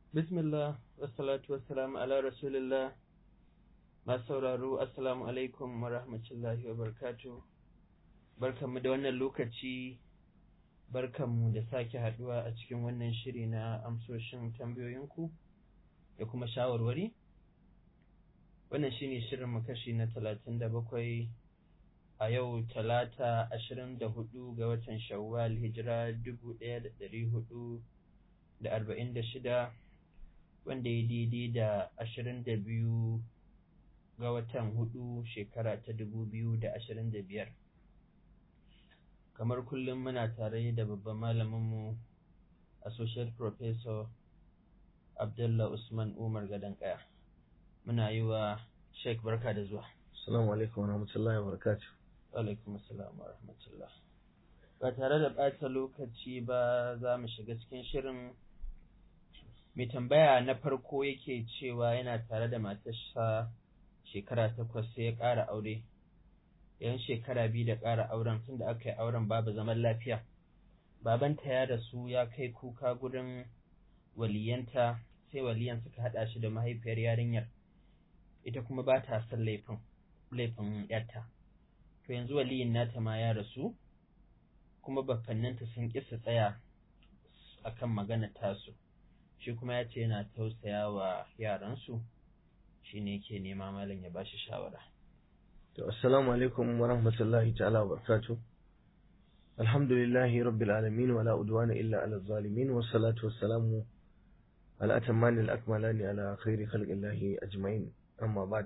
Bismillah, wassalatu wassalamu ala Rasulillah, masu sauraro, Assalamu alaikum wa rahmatullahi wa barkatu. Barkanmu da wannan lokaci, barkanmu da sake haɗuwa a cikin wannan shiri na amsoshin tambayoyinku da kuma shawarwari. Wannan shine shirin kashi na talatin da bakwai a yau talata ashirin da hudu ga watan Shawwal hijira dubu ɗaya da ɗari hudu da arba'in da shida wanda ya daidai da ashirin da biyu ga watan hudu shekara ta dubu biyu da ashirin da biyar kamar kullum muna tare da babban malaminmu associate professor abdullah usman umar gadon kaya muna yi wa sheik barka da zuwa Assalamu alaikum warahmatullahi wabarakatuh. alaikum assalam wa rahmatullah ba tare da ɓata lokaci ba za mu shiga cikin shirin mai tambaya na farko yake cewa yana tare da matarsa shekara takwas sai ya ƙara aure yan shekara biyu da ƙara auren tunda aka yi auren babu zaman lafiya babanta ya rasu ya kai kuka gurin waliyanta sai waliyan suka haɗa shi da mahaifiyar yarinyar ita kuma ba ta son laifin laifin yarta to yanzu waliyin nata ma ya rasu kuma bakannanta sun ƙi su tsaya akan maganar tasu shi kuma ya ce yana tausaya wa yaransu shi ne ke nema malam ya bashi shawara. To, assalamu alaikum wa rahmatullahi ta'ala wa barakatuh. Alhamdulillahi rabbil alamin wa la udwana illa ala zalimin wa salatu wa salamu ala atammani al-akmalani ala khairi khalqillahi ajma'in amma ba'd.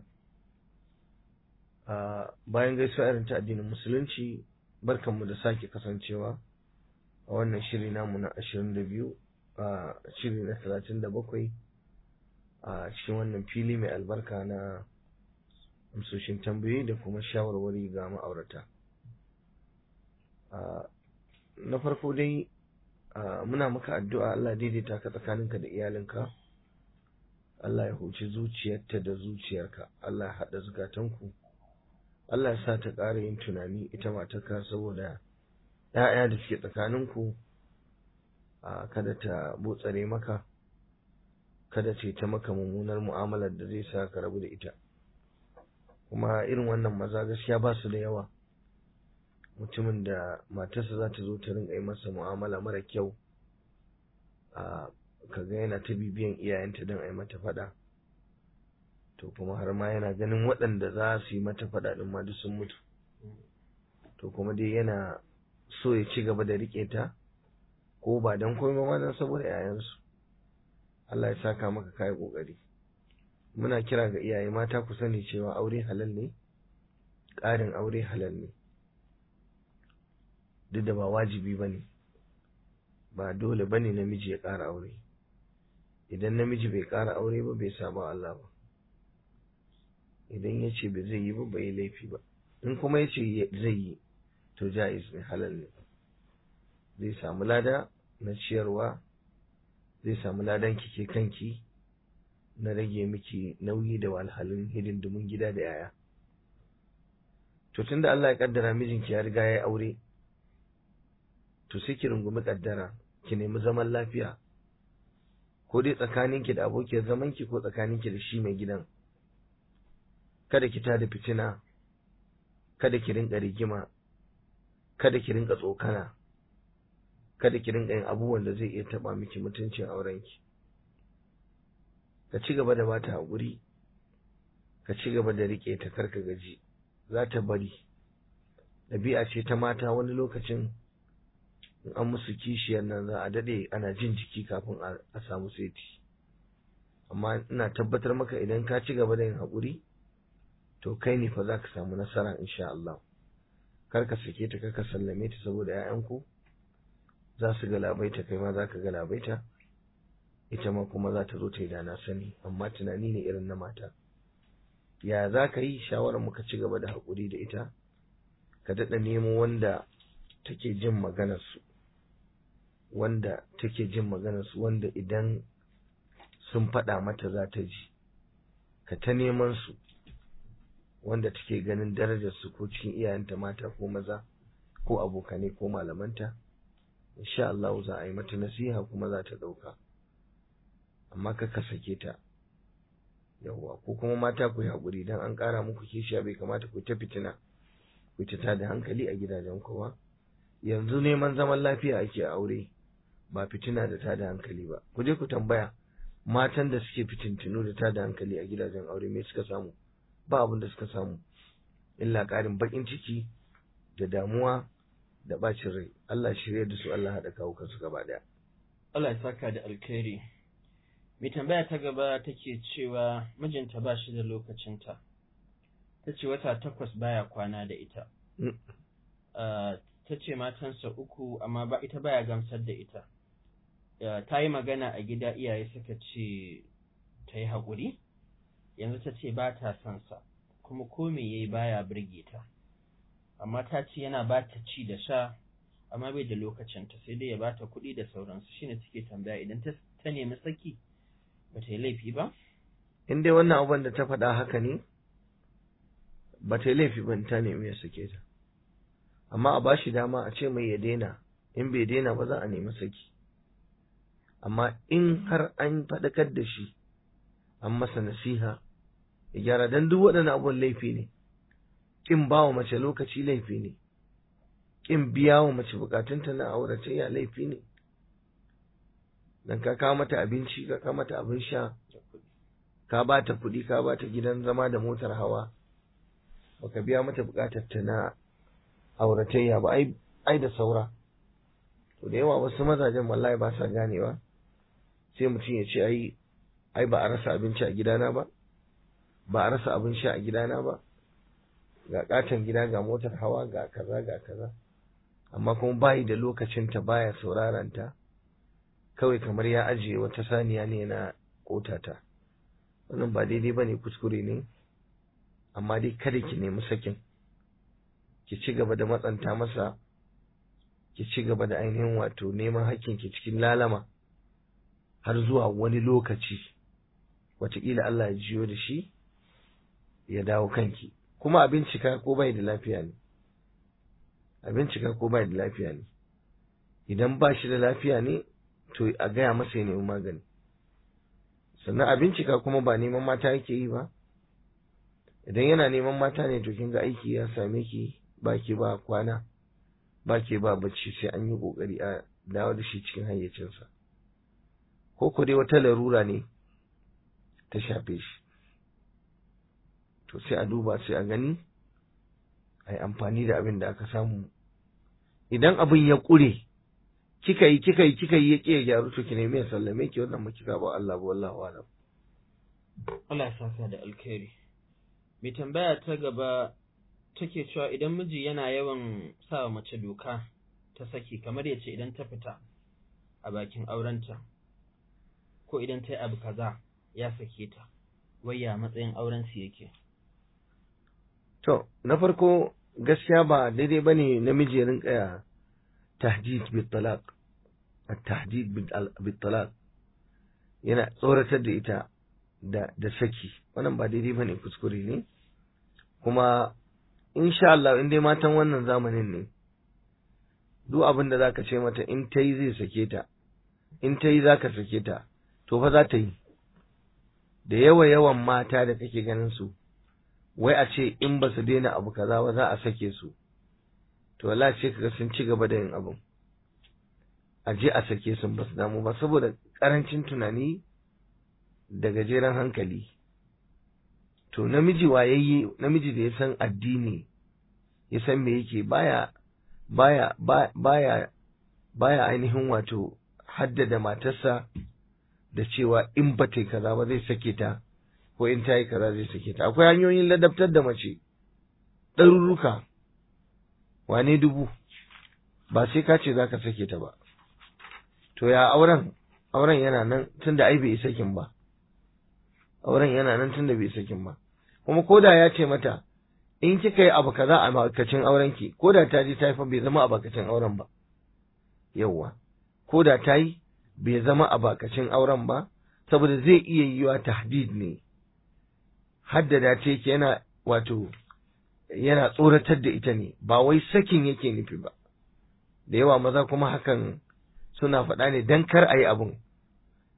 bayan gaisuwa irin ta addinin musulunci barkanmu da sake kasancewa a wannan shiri namu na 22 a shiri na talatin da bakwai a cikin wannan fili mai albarka na amsoshin tambayoyi da kuma shawarwari ga ma'aurata na farko dai muna maka addu'a Allah daidaita ka tsakaninka da iyalinka Allah ya huci zuciyarta da zuciyarka Allah ya haɗa zukatanku Allah ya sa ta ƙara yin tunani ita matarka saboda ‘ya'ya da suke tsakaninku kada ta botsare maka kada ce ta maka mummunar mu'amalar da zai sa ka rabu da ita kuma irin wannan maza gaskiya ba su da yawa mutumin da matarsa za ta zo ta rinka yi masa mu'amala mara kyau a kaga yana ta bibiyan iyayenta don a yi mata faɗa to kuma har ma yana ganin waɗanda za su yi mata faɗa ɗin ma duk sun mutu to kuma dai yana so ya ci gaba da riƙe ta ko ba don komai ba don saboda yayansu Allah ya saka maka kai kokari muna kira ga iyaye mata ku sani cewa aure halal ne ƙarin aure halal ne duk da ba wajibi bane ba dole bane namiji ya ƙara aure idan namiji bai ƙara aure ba bai saba Allah ba idan ya ce bai zai yi ba bai laifi ba in kuma ya ce zai yi to ja'iz ne halal ne zai samu lada na ciyarwa zai samu ladan kike kanki na rage miki nauyi da walhalin hidindimin gida da yaya to tunda Allah ya kaddara mijinki ya riga ya aure to sai ki rungumi kaddara ki nemi zaman lafiya ko dai tsakaninki da abokiyar zamanki ko tsakaninki da shi mai gidan kada ki tada fitina kada ki rinka rigima kada ki rinka tsokana kada ki rinka yin abubuwan da zai iya taba miki mutuncin aurenki ka ci gaba da bata haƙuri ka ci gaba da rike ta karka gaji za ta bari ɗabi'a ce ta mata wani lokacin in an musu kishiyar nan za a daɗe ana jin jiki kafin a samu seti amma ina tabbatar maka idan ka ci gaba da yin haƙuri to kai ne fa za ka samu nasara insha Allah kar ka sake ta kar ka sallame ta saboda 'ya'yanku za su galabaita kai ma za ka galabaita ita ma kuma za ta zo ta yi da na sani amma tunani ne irin na mata ya za ka yi shawarar muka ci gaba da haƙuri da ita ka daɗa nemo wanda take jin maganarsu wanda take jin maganarsu wanda idan sun faɗa mata za ta ji ka ta neman su wanda take ganin darajarsu ko cikin iyayenta mata ko maza ko abokanai ko malamanta insha Allah za a yi mata nasiha kuma za ta ɗauka amma ka ka sake ta yawwa ko kuma mata ku yi haƙuri don an ƙara muku kishiya bai kamata ku ta fitina ku ta da hankali a gidajen kowa yanzu neman zaman lafiya ake aure ba fitina da tada hankali ba ku je ku tambaya matan da suke fitintinu da tada hankali a gidajen aure me suka samu ba abin da suka samu illa ƙarin baƙin ciki da damuwa da bacin rai Allah shirya da su Allah haɗa kawo kansu gaba ɗaya Allah ya saka da alkhairi mai tambaya ta gaba take cewa mijinta ba shi da lokacinta ta ce wata takwas baya kwana da ita ta ce matansa uku amma ba ita baya gamsar da ita ta yi magana a gida iyaye suka ce ta yi haƙuri yanzu ta ce ba ta son sa kuma ko me yayi baya birge ta amma ta ce yana ba ta ci da sha amma bai da lokacinta sai dai ya ba ta kuɗi da sauransu shine suke tambaya idan ta ta nemi saki ba ta yi laifi ba in dai wannan abin da ta faɗa haka ne ba ta yi laifi ba ta nemi ya sake ta amma a bashi dama a ce mai ya daina in bai daina ba za a nemi saki amma in har an faɗakar da shi an masa nasiha ya gyara don duk waɗannan abubuwan laifi ne ƙin ba wa mace lokaci laifi ne ƙin biya wa mace bukatunta na auratayya laifi ne dan ka kawo mata abinci ka kawo mata abin sha ka ba ta kuɗi ka ba ta gidan zama da motar hawa baka biya mata bukatar ta na auratayya ba ai ai da saura to da yawa wasu mazajen wallahi ba sa ganewa sai mutum ya ce ai ai ba a rasa abinci a gidana ba ba a rasa abin sha a gidana ba ga katon gida ga motar hawa ga kaza ga kaza amma kuma bayi da lokacin ta baya sauraron ta kawai kamar ya ajiye wata saniya ne na kotata wannan ba daidai bane kuskure ne amma dai kada ki nemi sakin ki ci gaba da matsanta masa ki ci gaba da ainihin wato neman hakkin ki cikin lalama har zuwa wani lokaci wataƙila Allah ya jiyo da shi ya dawo kanki kuma a bincika ko bai da lafiya ne a bincika ko bai da lafiya ne idan ba shi da lafiya ne to a gaya masa ya nemi magani sannan a bincika kuma ba neman mata yake yi ba idan yana neman mata ne to kin ga aiki ya same ki ba ki ba kwana ba ke ba bacci sai an yi kokari a dawo da shi cikin hayyacinsa ko ko dai wata larura ne ta shafe shi to sai a duba sai a gani a yi amfani da abin da aka samu idan abin ya ƙure kika yi kika yi kika yi ya ƙi gyaru to ki nemi ya sallame ki wannan makika ba Allah ba wallahu alam Allah ya saka da alkhairi mai tambaya ta gaba take cewa idan miji yana yawan sa mace doka ta saki kamar ya ce idan ta fita a bakin aurenta ko idan ta yi abu kaza ya sake ta wayya matsayin auren su yake to na farko gaskiya ba daidai bane namiji ya rinka tahdid bil talaq at-tahdid bil talaq yana tsoratar da ita da da saki wannan ba daidai bane kuskure ne kuma insha Allah in dai matan wannan zamanin ne duk abin da zaka ce mata in ta yi zai sake ta in ta yi zaka sake ta to fa za ta yi da yawa yawan mata da kake ganin su wai a ce in ba su daina abu kaza ba za a sake su to wallahi sai kaga sun ci gaba da yin abin a je a sake su ba su damu ba saboda karancin tunani da gajeren hankali to namiji wayayye namiji da ya san addini ya san me yake baya baya baya baya ainihin wato haddada matarsa da cewa in ba ta yi kaza ba zai sake ta ko in ta yi kaza zai sake ta akwai hanyoyin ladabtar da mace ɗaruruka wane dubu ba sai ka ce za ka sake ta ba to ya auren auren yana nan tunda ai bai sakin ba auren yana nan tunda bai sakin ba kuma koda ya ce mata in kika yi abu kaza a bakacin auren ki koda ta ji ta yi fa bai zama a bakacin auren ba yawwa koda ta yi bai zama a bakacin auren ba saboda zai iya yiwa tahdid ne haddada ta yake yana wato yana tsoratar da ita ne ba wai sakin yake nufi ba da yawa maza kuma hakan suna faɗa ne dan kar a yi abun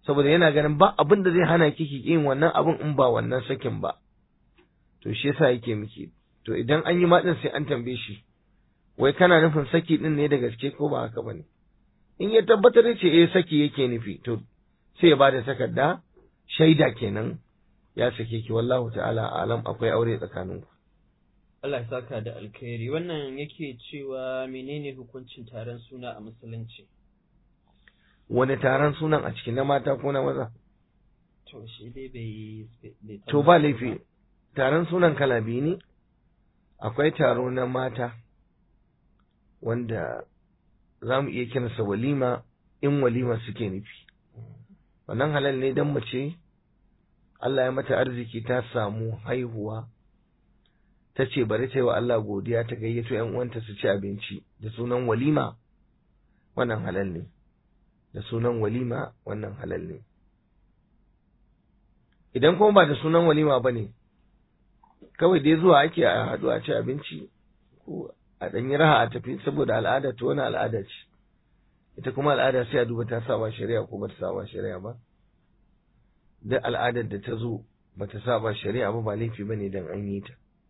saboda yana ganin ba abin da zai hana ki ki yin wannan abin in ba wannan sakin ba to shi yasa yake miki to idan an yi matsin sai an tambaye shi wai kana nufin saki din ne da gaske ko ba haka bane in ya tabbatar da ce eh saki yake nufi to sai ya bada takarda shaida kenan ya sake ki wallahu ta'ala alam akwai aure tsakaninku Allah ya saka da alkhairi wannan yake cewa menene hukuncin taron suna a musulunci wani taron sunan a cikin na mata ko na maza to shi dai bai bai to ba laifi taron sunan kala biyu ne akwai taro na mata wanda za mu iya kiransa walima in walima suke nufi wannan halal ne don mace Allah ya mata arziki ta samu haihuwa ta ce bari ta yi wa Allah godiya ta gayyato ‘yan uwanta su ci abinci da sunan walima wannan halal ne da sunan walima wannan halal ne idan kuma ba da sunan walima ba ne kawai dai zuwa ake a haɗu a ci abinci ko a ɗanyi raha a tafi saboda al'ada ta wani al'ada ce ita kuma al'ada sai a duba ta saba shari'a ko ba ta saba shari'a ba duk al'adar da ta zo ba ta saba shari'a ba ba laifi ba ne don an yi ta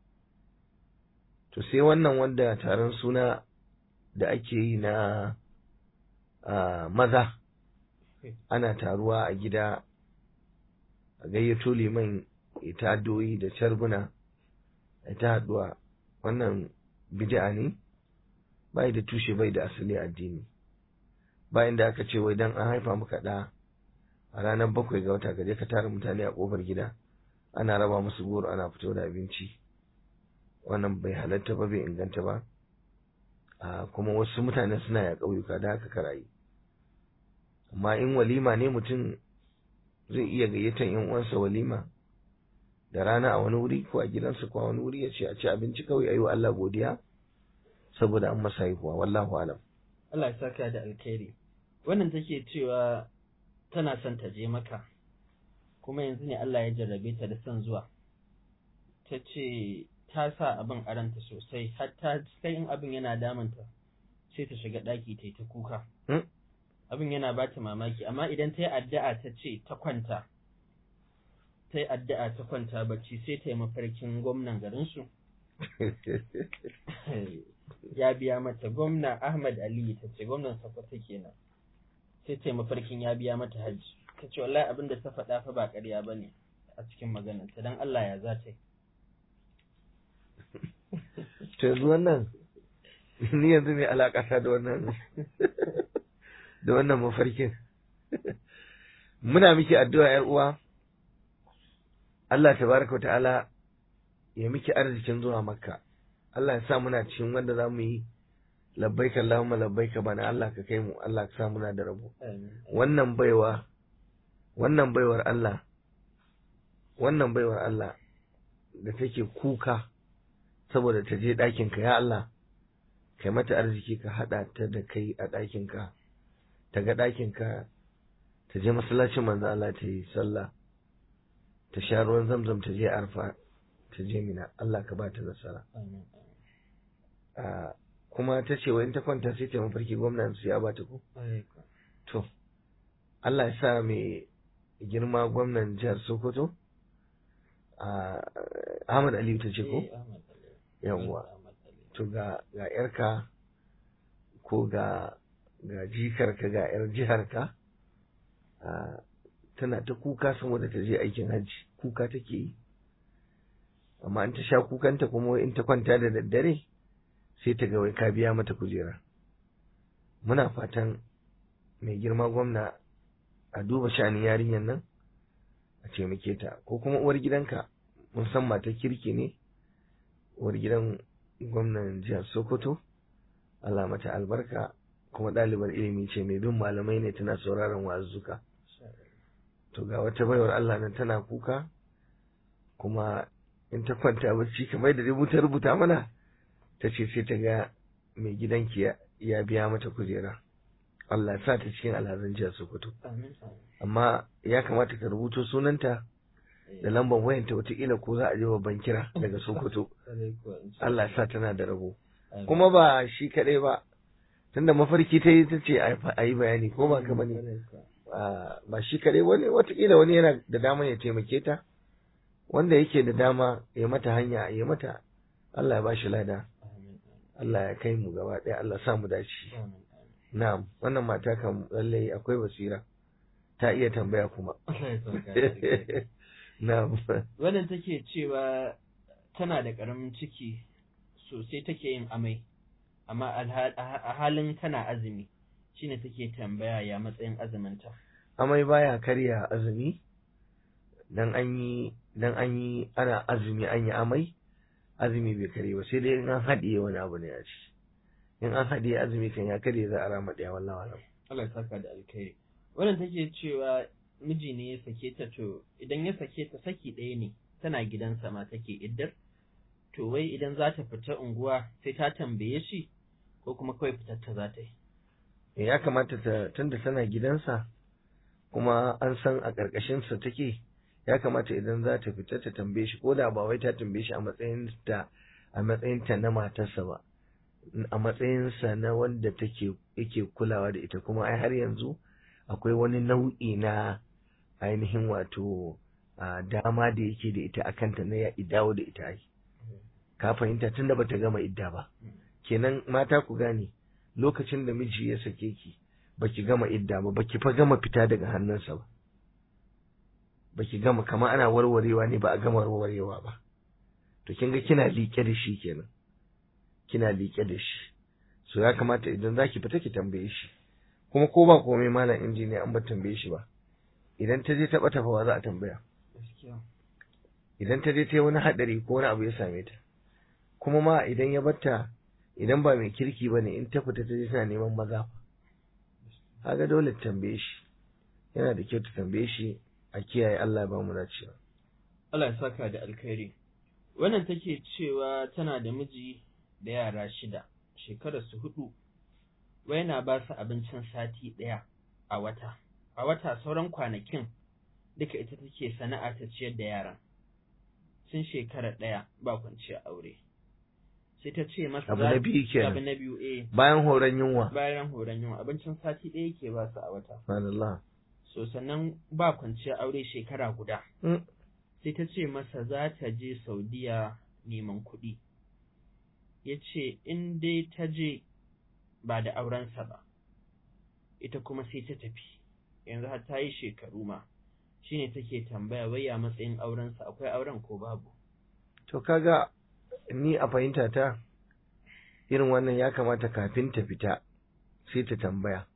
to sai wannan wanda taron suna da ake yi na maza ana taruwa a gida a gayyato liman ita doyi da carbuna ita haduwa wannan bid'a ne bai da tushe bai da asali addini bayan da aka ce wai dan an haifa maka da a ranar bakwai ga wata gaje ka tara mutane a kofar gida ana raba musu goro ana fito da abinci wannan bai halatta ba bai inganta ba a kuma wasu mutane suna ya ƙauyuka da haka karayi amma in walima ne mutum zai iya gayyatar yan uwansa walima da rana a wani wuri ko a gidansa ko a wani wuri ya ce a ci abinci kawai ayi wa Allah godiya saboda an masa haihuwa wallahu alam Allah ya saka da alkhairi wannan take cewa tana son ta je maka kuma yanzu ne Allah ya jarrabe ta da son zuwa ta ce ta sa abin aranta sosai har ta kai in abin yana damunta sai ta shiga ɗaki ta yi ta kuka abin yana ba ta mamaki amma idan ta yi addu'a ta ce ta kwanta ta yi addu'a ta kwanta bacci sai ta yi mafarkin gwamnan garinsu ya biya mata gwamna Ahmad Aliyu ta ce gwamnan Sokoto kenan sai ta yi mafarkin ya biya mata hajji ta ce wallahi abin da ta faɗa fa ba ƙarya ba ne a cikin maganarta don Allah ya za ta yi to yanzu wannan ni yanzu mai alaƙata da wannan da wannan mafarkin muna miki addu'a ‘yar uwa Allah tabaraka ta'ala ya miki arzikin zuwa makka Allah ya sa muna cikin wanda za mu yi labbaika Allahumma labbaika bana Allah ka kai mu Allah ka sa muna da rabo wannan baiwa wannan baiwar Allah wannan baiwar Allah da take kuka saboda ta je ɗakinka ya Allah kai mata arziki ka haɗa ta da kai a ɗakinka ta ga ɗakinka ta je masallacin manzo Allah ta yi sallah ta sha ruwan zamzam ta je arfa ta je mina Allah ka ba ta nasara kuma ta ce in ta kwanta sai ta mafarki gwamnan su ya ba ta ko to Allah ya sa mai girma gwamnan jihar Sokoto Ahmad Aliyu ta ce ko yawwa to ga ga yarka ko ga ga jikarka ga yar jiharka tana ta kuka saboda ta je aikin hajji kuka take yi amma in ta sha kukanta kuma in ta kwanta da daddare sai ta ga wai ka biya mata kujera muna fatan mai girma gwamna a duba sha'anin yarinyar nan a taimake ta ko kuma uwar gidanka mun san mata kirki ne uwar gidan gwamnan jihar sokoto Allah mata albarka kuma ɗalibar ilimi ce mai bin malamai ne tana sauraron wa'azzuka to ga wata baiwar Allah nan tana kuka kuma in ta kwanta bacci kamar da dai ta rubuta mana ta ce sai ta ga mai gidanki ya biya mata kujera Allah sa ta cikin alhazan jihar Sokoto amma ya kamata ka rubuto sunanta da lambar wayanta wataƙila ko za a je babban kira daga Sokoto Allah sa tana da rabo kuma ba shi kaɗai ba tunda mafarki ta yi ta ce a yi bayani ko ba ka bane ba shi kare wani watakila wani yana da dama ya taimake ta wanda yake da dama ya mata hanya ya mata Allah ya ba shi lada Allah ya kai mu gaba ɗaya Allah sa mu dace na'am wannan mata kan lallai akwai basira ta iya tambaya kuma na'am wannan take cewa tana da ƙaramin ciki sosai take yin amai amma a halin tana azumi shine take tambaya ya matsayin azuminta amai baya karya azumi dan an yi dan an yi ana azumi an yi amai azumi bai kare ba sai dai in an haɗiye wani abu ne a ci in an haɗiye azumi kan ya kare za a rama ɗaya wallahi wallahi Allah ya saka da alkhairi wannan take cewa miji ne ya sake ta to idan ya sake ta saki ɗaya ne tana gidansa ma take iddar to wai idan za ta fita unguwa sai ta tambaye shi ko kuma kawai fitar ta za ta yi ya kamata ta tunda tana gidansa kuma an san a ƙarƙashinsa take ya kamata idan za ta fita ta tambaye shi ko da ba wai ta tambaye shi a matsayin ta a matsayin ta na matarsa ba a matsayinsa na wanda take yake kulawa da ita kuma ai har yanzu akwai wani nau'i na ainihin wato dama da yake da ita akan ta na ya dawo da ita ai ka fahimta tunda bata gama idda ba kenan mata ku gane lokacin da miji ya sake ki baki gama idda ba baki fa gama fita daga hannunsa ba baki gama kamar ana warwarewa ne ba a gama warwarewa ba to kin ga kina liƙe da shi kenan kina liƙe da shi so ya kamata idan zaki fita ki tambaye shi kuma ko ba komai malam injiniya an ba tambaye shi ba idan ta je ta bata fa za a tambaya idan ta je ta yi wani hadari ko wani abu ya same ta kuma ma idan ya batta idan ba mai kirki bane in ta fita ta je tana neman maza kaga dole ta tambaye shi yana da kyau ta tambaye shi a kiyaye Allah ya ba mu dacewa Allah ya saka da alkhairi wannan take cewa tana da miji da yara shida shekarar su hudu wai na ba su abincin sati ɗaya a wata a wata sauran kwanakin duka ita take sana'a ta ciyar da yaran sun shekara ɗaya ba kwanciya aure sai ta ce masa abu na biyu kenan abu na biyu eh bayan horon yunwa bayan horon yunwa abincin sati ɗaya yake ba su a wata subhanallah so sannan ba kwanciya aure shekara guda sai ta ce masa za ta je saudiya neman kuɗi ya ce in dai ta je ba da aurensa ba ita kuma sai ta tafi yanzu har ta yi shekaru ma shine take tambaya wai a matsayin aurensa akwai auren ko babu to kaga ni a fahimta ta irin wannan ya kamata kafin ta fita sai ta tambaya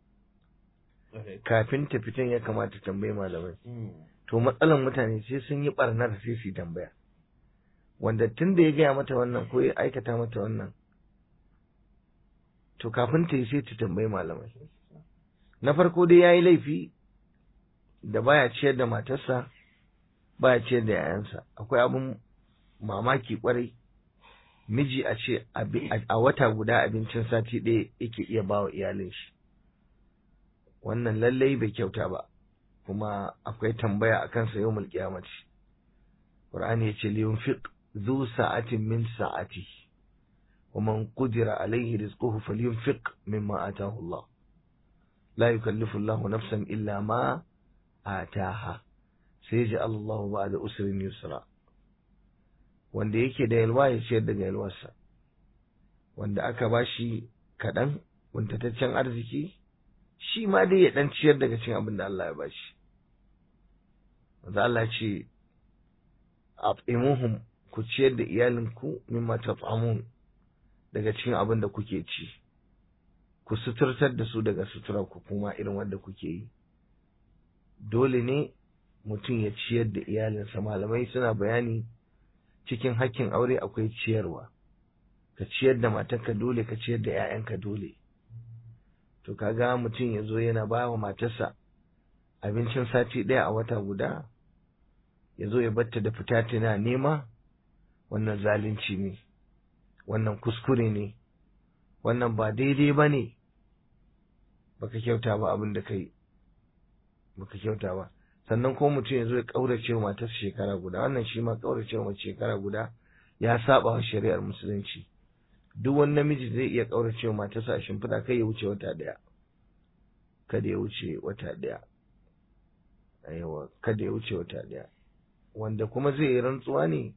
kafin ta fitan ya kamata tambayi malamai to matsalan mutane sai sun yi barnar sai su tambaya wanda tun da ya gaya mata wannan ko ya aikata mata wannan to kafin ta yi sai ta tambayi malamai na farko dai ya yi laifi da baya ciyar da matarsa baya ciyar da yayansa akwai abin mamaki kwarai miji a ce a wata guda abincin sati ɗaya yake iya ba wa iyalin shi wannan lallai bai kyauta ba kuma akwai tambaya a kansa yau mulkiyamaci Qur'ani ya ce liyun fiq zu sa'atin min sa'ati wa man qudira alayhi rizquhu falyunfiq mimma ataahu Allah la yukallifu Allahu nafsan illa ma ataha sai ji Allahu ba'da usrin yusra wanda yake da yalwa ya ciyar daga yalwarsa wanda aka bashi kaɗan wuntataccen arziki shi ma dai ya ɗan ciyar daga cin abin da Allah ya bashi wanda Allah ce at'imuhum ku ciyar da iyalinku mimma tat'amun daga cikin abin da kuke ci ku suturtar da su daga sutura ku kuma irin wanda kuke yi dole ne mutum ya ciyar da iyalinsa malamai suna bayani cikin hakkin aure akwai ciyarwa ka ciyar da matarka dole ka ciyar da 'ya'yanka dole to kaga mutum ya zo yana ba wa matarsa abincin sati ɗaya a wata guda ya zo ya batta da fita tana nema wannan zalunci ne wannan kuskure ne wannan ba daidai ba ne baka kyauta ba abin da kai baka kyauta ba sannan ko mutum ya zo ya ƙaurace wa matarsa shekara guda wannan shi ma ƙaurace wa mace shekara guda ya saba wa shari'ar musulunci duk wani namiji zai iya ƙaurace wa matarsa a shimfiɗa kai ya wuce wata ɗaya kada ya wuce wata ɗaya yawa kada ya wuce wata ɗaya wanda kuma zai yi rantsuwa ne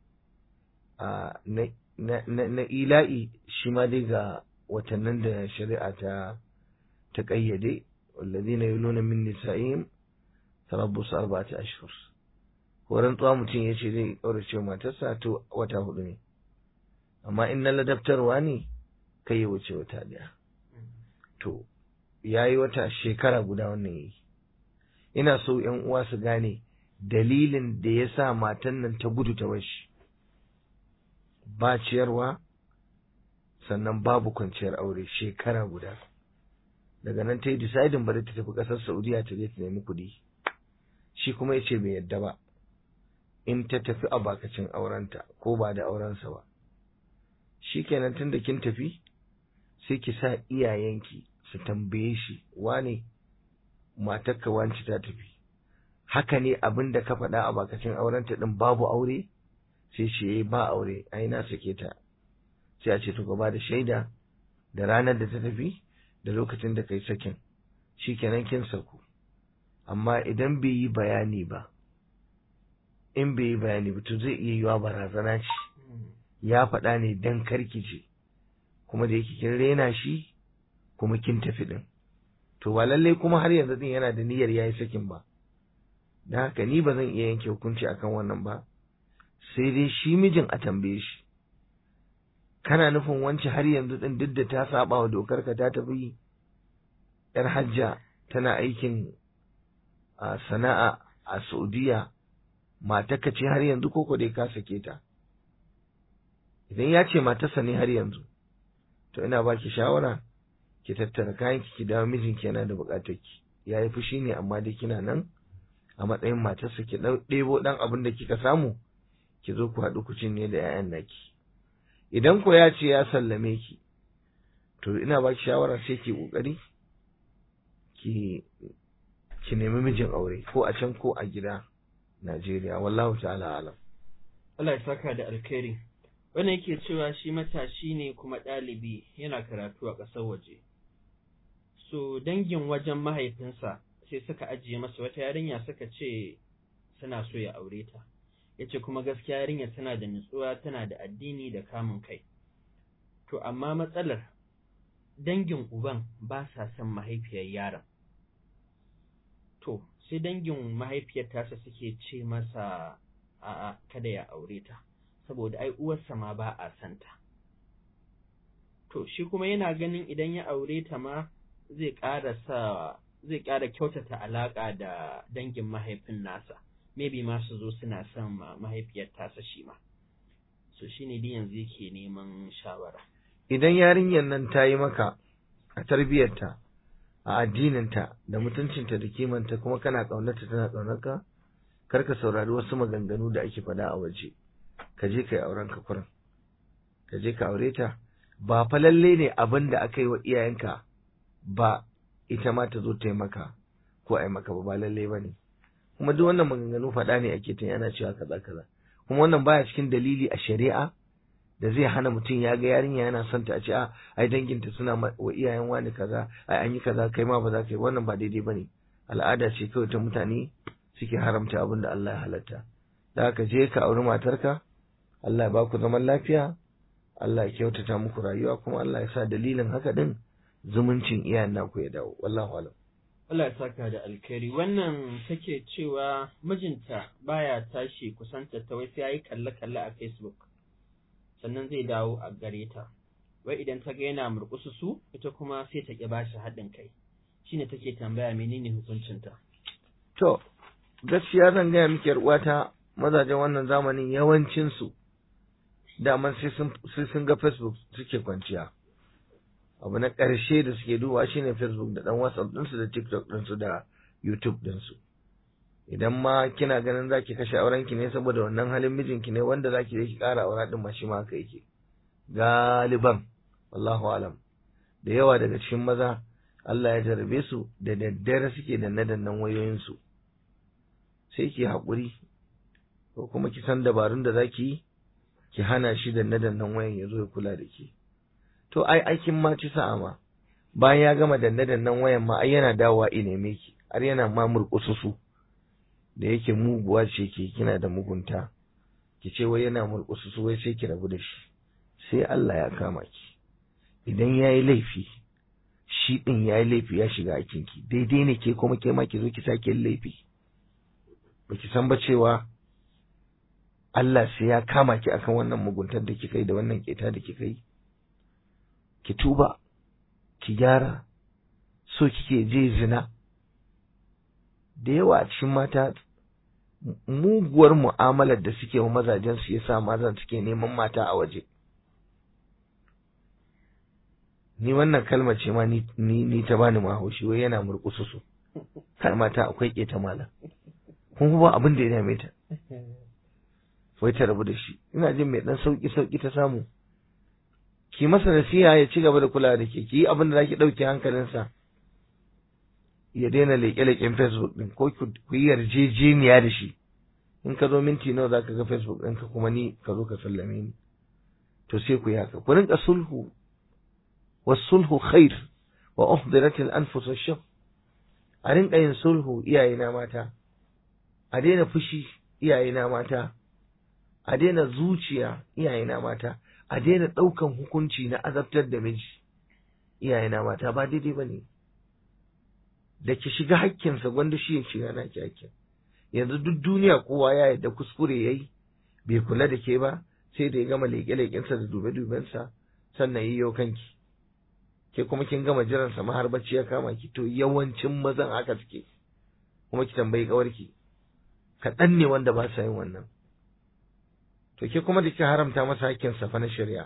a na ila'i shi ma dai ga watannin da shari'a ta ta ƙayyade والذين يلون من نسائهم تربص أربعة أشهر ko rantsuwa mutum ya ce zai ƙaurace matarsa to wata hudu ne amma in na ladabtarwa ne kai ya wuce wata ɗaya to ya yi wata shekara guda wannan yi ina so ‘yan uwa su gane dalilin da ya sa matan nan ta gudu ta bashi ba ciyarwa sannan babu kwanciyar aure shekara guda daga nan ta yi decidin bari ta tafi ƙasar saudiya ta je ta nemi kuɗi shi kuma ya ce bai yadda ba in ta tafi a bakacin aurenta ko ba da aurensa ba shi kenan tun da kin tafi sai ki sa iyayenki su tambaye shi wane matarka wanci ta tafi haka ne abin da ka faɗa a bakacin aurenta ɗin babu aure sai ce ba aure ai na sake ta sai a ce to gaba da shaida da ranar da ta tafi da lokacin da kai sakin shi kenan kin saku amma idan bai yi bayani ba in bai yi bayani ba to zai iya yiwa barazana ce ya faɗa ne dan karkice kuma da yake kin rena shi kuma kin tafi din to ba lallai kuma har yanzu din yana da niyyar yayi sakin ba da haka ni ba zan iya yanke hukunci akan wannan ba sai dai shi mijin a tambaye shi kana nufin wance har yanzu din duk da ta saba wa dokar ka ta tafi yar hajja tana aikin a sana'a a Saudiya matarka ce har yanzu koko dai ka sake ta idan ya ce matarsa ne har yanzu to ina baki shawara ki tattara kayan ki dawo mijinki yana da bukatar ki yayi fushi ne amma dai kina nan a matsayin matarsa ki ɗebo ɗan abin da kika samu ki zo ku haɗu ku cinye da 'ya'yan naki idan ko ya ce ya sallame ki to ina baki shawara sai ki kokari ki ki nemi mijin aure ko a can ko a gida Najeriya wallahu ta'ala alam Allah ya saka da alkhairi wannan yake cewa shi matashi ne kuma ɗalibi yana karatu a ƙasar waje so dangin wajen mahaifinsa sai suka ajiye masa wata yarinya suka ce suna so ya aure ta ya ce kuma gaskiya yarinya tana da nutsuwa tana da addini da kamun kai to amma matsalar dangin uban ba sa son mahaifiyar yaron to sai dangin mahaifiyar tasa suke ce masa a'a kada ya aure ta saboda ai uwarsa ma ba a santa to shi kuma yana ganin idan ya aure ta ma zai ƙara sa zai ƙara kyautata alaƙa da dangin mahaifin nasa maybe ma su zo suna son mahaifiyar tasa shi ma so shine dai yanzu yake neman shawara idan yarinyar nan ta yi maka a tarbiyyarta a addininta da mutuncinta da kimanta kuma kana ƙaunarta tana ƙaunarka kar ka saurari wasu maganganu da ake faɗa a waje ka je ka yi auren ka kurin ka je ka aure ta ba fa lalle ne abin da aka yi wa iyayenka ba ita ma ta zo ta yi maka ko a yi maka ba ba lalle ba ne kuma duk wannan maganganu faɗa ne ake ta ana cewa kaza kaza kuma wannan baya cikin dalili a shari'a da zai hana mutum ya ga yarinya yana son ta a ce a ai danginta suna wa iyayen wani kaza ai an yi kaza kai ma ba za ka yi wannan ba daidai bane al'ada ce kawai ta mutane suke haramta abin da Allah ya halatta da haka je ka auri matarka Allah ya ba ku zaman lafiya Allah ya kyautata muku rayuwa kuma Allah ya sa dalilin haka din zumuncin iyayen naku ya dawo wallahu alam Allah ya saka da alkhairi wannan take cewa mijinta baya tashi kusanta ta wai sai yayi kalle-kalle a Facebook sannan zai dawo a gare ta wai idan ta ga yana murƙusu su ita kuma sai ta ki bashi haɗin kai shine take tambaya menene hukuncinta to gaskiya zan gaya miki uwata mazajen wannan zamanin yawancin su daman sai sun sai sun ga Facebook suke kwanciya abu na ƙarshe da suke duba shine Facebook da dan WhatsApp ɗinsu da TikTok ɗinsu da YouTube ɗinsu idan ma kina ganin zaki kashe auren ki ne saboda wannan halin mijinki ne wanda zaki je ki ƙara aura din ma shi ma haka yake galiban wallahu alam da yawa daga cikin maza Allah ya jarabe su da daddare suke danne dannen wayoyin su sai ki haƙuri ko kuma ki san dabarun da zaki yi ki hana shi danne dannen wayan ya zo ya kula da ki to ai aikin ma ci sa'a ma bayan ya gama danne dannen wayan ma ai yana dawowa i neme ki har yana ma murƙusu su da yake muguwa ce ke kina da mugunta ki ce wai yana murƙusu su wai sai ki rabu da shi sai Allah ya kama ki idan ya yi laifi shi ɗin ya yi laifi ya shiga aikinki daidai ne ke kuma ke ma ki zo ki sake yin laifi ba ki san ba cewa Allah sai ya kama ki akan wannan muguntar da kika yi da wannan keta da kika yi ki tuba ki gyara so kike je zina da yawa a cikin mata muguwar mu'amalar da suke wa mazajen su yasa mazan suke neman mata a waje ni wannan kalmar ce ma ni ni ta bani ma haushi wai yana murƙusu su har mata akwai keta mala kun ba abin da ya dame ta wai ta rabu da shi ina jin mai dan sauki sauki ta samu ki masa nasiha ya ci gaba da kula da ke ki yi abin da zaki dauke hankalinsa ya daina leƙe-leƙen Facebook din ko ku yi yarjejeniya da shi in ka zo minti nawa zaka ga Facebook ɗinka kuma ni ka zo ka sallame ni to sai ku yi haka ku rinka sulhu wasulhu khair wa uhdirat al-anfus ash a rinka yin sulhu iyayena mata a daina fushi iyayena mata a daina zuciya iyayena mata a daina ɗaukan hukunci na azabtar da miji iyayena mata ba daidai ba ne da ki shiga hakkinsa gwanda shi ya shiga naki hakkin yanzu duk duniya kowa ya yadda kuskure ya yi bai kula da ke ba sai da ya gama leƙe-leƙensa da dube-dubensa sannan yi yau kanki ke kuma kin gama jiransa ma har bacci ya kama ki to yawancin mazan haka suke kuma ki tambayi ƙawarki kaɗan ne wanda ba sa yin wannan to ke kuma da ke haramta masa hakkin sa fa na shari'a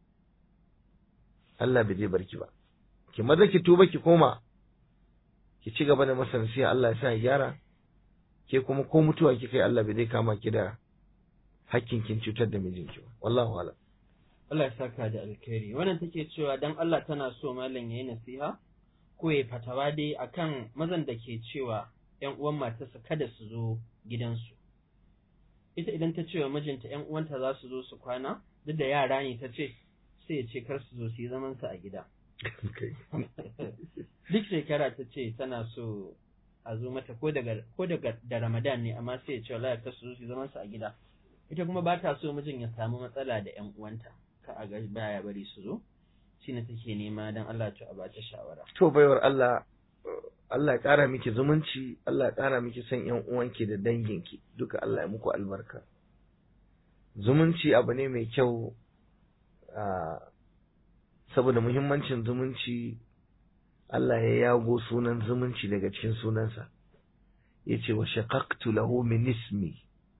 Allah bai zai barki ba ki maza ki tuba ki koma ki ci gaba da masa nasiha Allah ya sa ya gyara ke kuma ko mutuwa kika yi Allah bai zai kama ki da hakkin kin cutar da mijinki ba wallahu a'lam Allah ya saka da alkhairi wannan take cewa dan Allah tana so malam yayi nasiha ko ya fatawa dai akan mazan da ke cewa ƴan uwan matarsa kada su zo gidansu ita idan ta ce wa mijinta ƴan uwanta za su zo su kwana duk da yara ne ta ce sai ya ce kar su zo su yi zaman su a gida duk shekara ta ce tana so a zo mata ko daga ko daga da Ramadan ne amma sai ya ce wallahi kar su zo su yi zaman su a gida ita kuma ba ta so mijin ya samu matsala da ƴan uwanta ka a ga baya bari su zo shine take nema dan Allah ta ba ta shawara to baiwar Allah Allah ya ƙara miki zumunci, Allah ya ƙara miki son ‘yan uwanki da danginki, duka Allah ya muku albarka. Zumunci abu ne mai kyau, saboda muhimmancin zumunci, Allah ya yago sunan zumunci daga cikin sunansa, ya ce wa shaqaqtu lahu min ismi,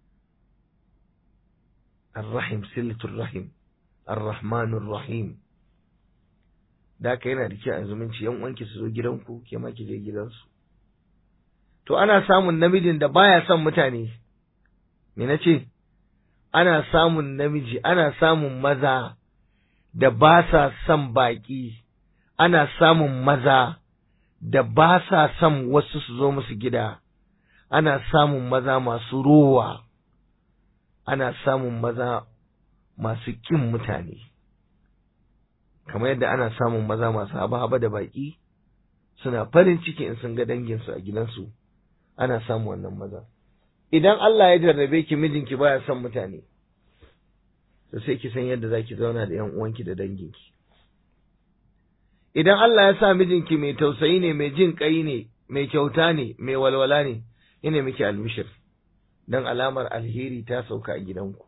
Ar-Rahim, Silatul Rahim, Ar-Rahmanur Rahim. da haka yana da kyau a zumunci yan uwanki su zo gidanku ke ma ki je gidansu to ana samun namijin da baya son mutane me nace ana samun namiji ana samun maza da ba sa son baki ana samun maza da ba sa son wasu su zo musu gida ana samun maza masu rowa ana samun maza masu kin mutane kamar yadda ana samun maza masu haba-haba da baƙi suna farin ciki in sun ga danginsu a gidansu ana samun wannan maza idan Allah ya jarrabe ki mijinki baya son mutane to sai ki san yadda zaki zauna da yan uwanki da danginki idan Allah ya sa mijinki mai tausayi ne mai jin kai ne mai kyauta ne mai walwala ne ina miki albishir dan alamar alheri ta sauka a gidanku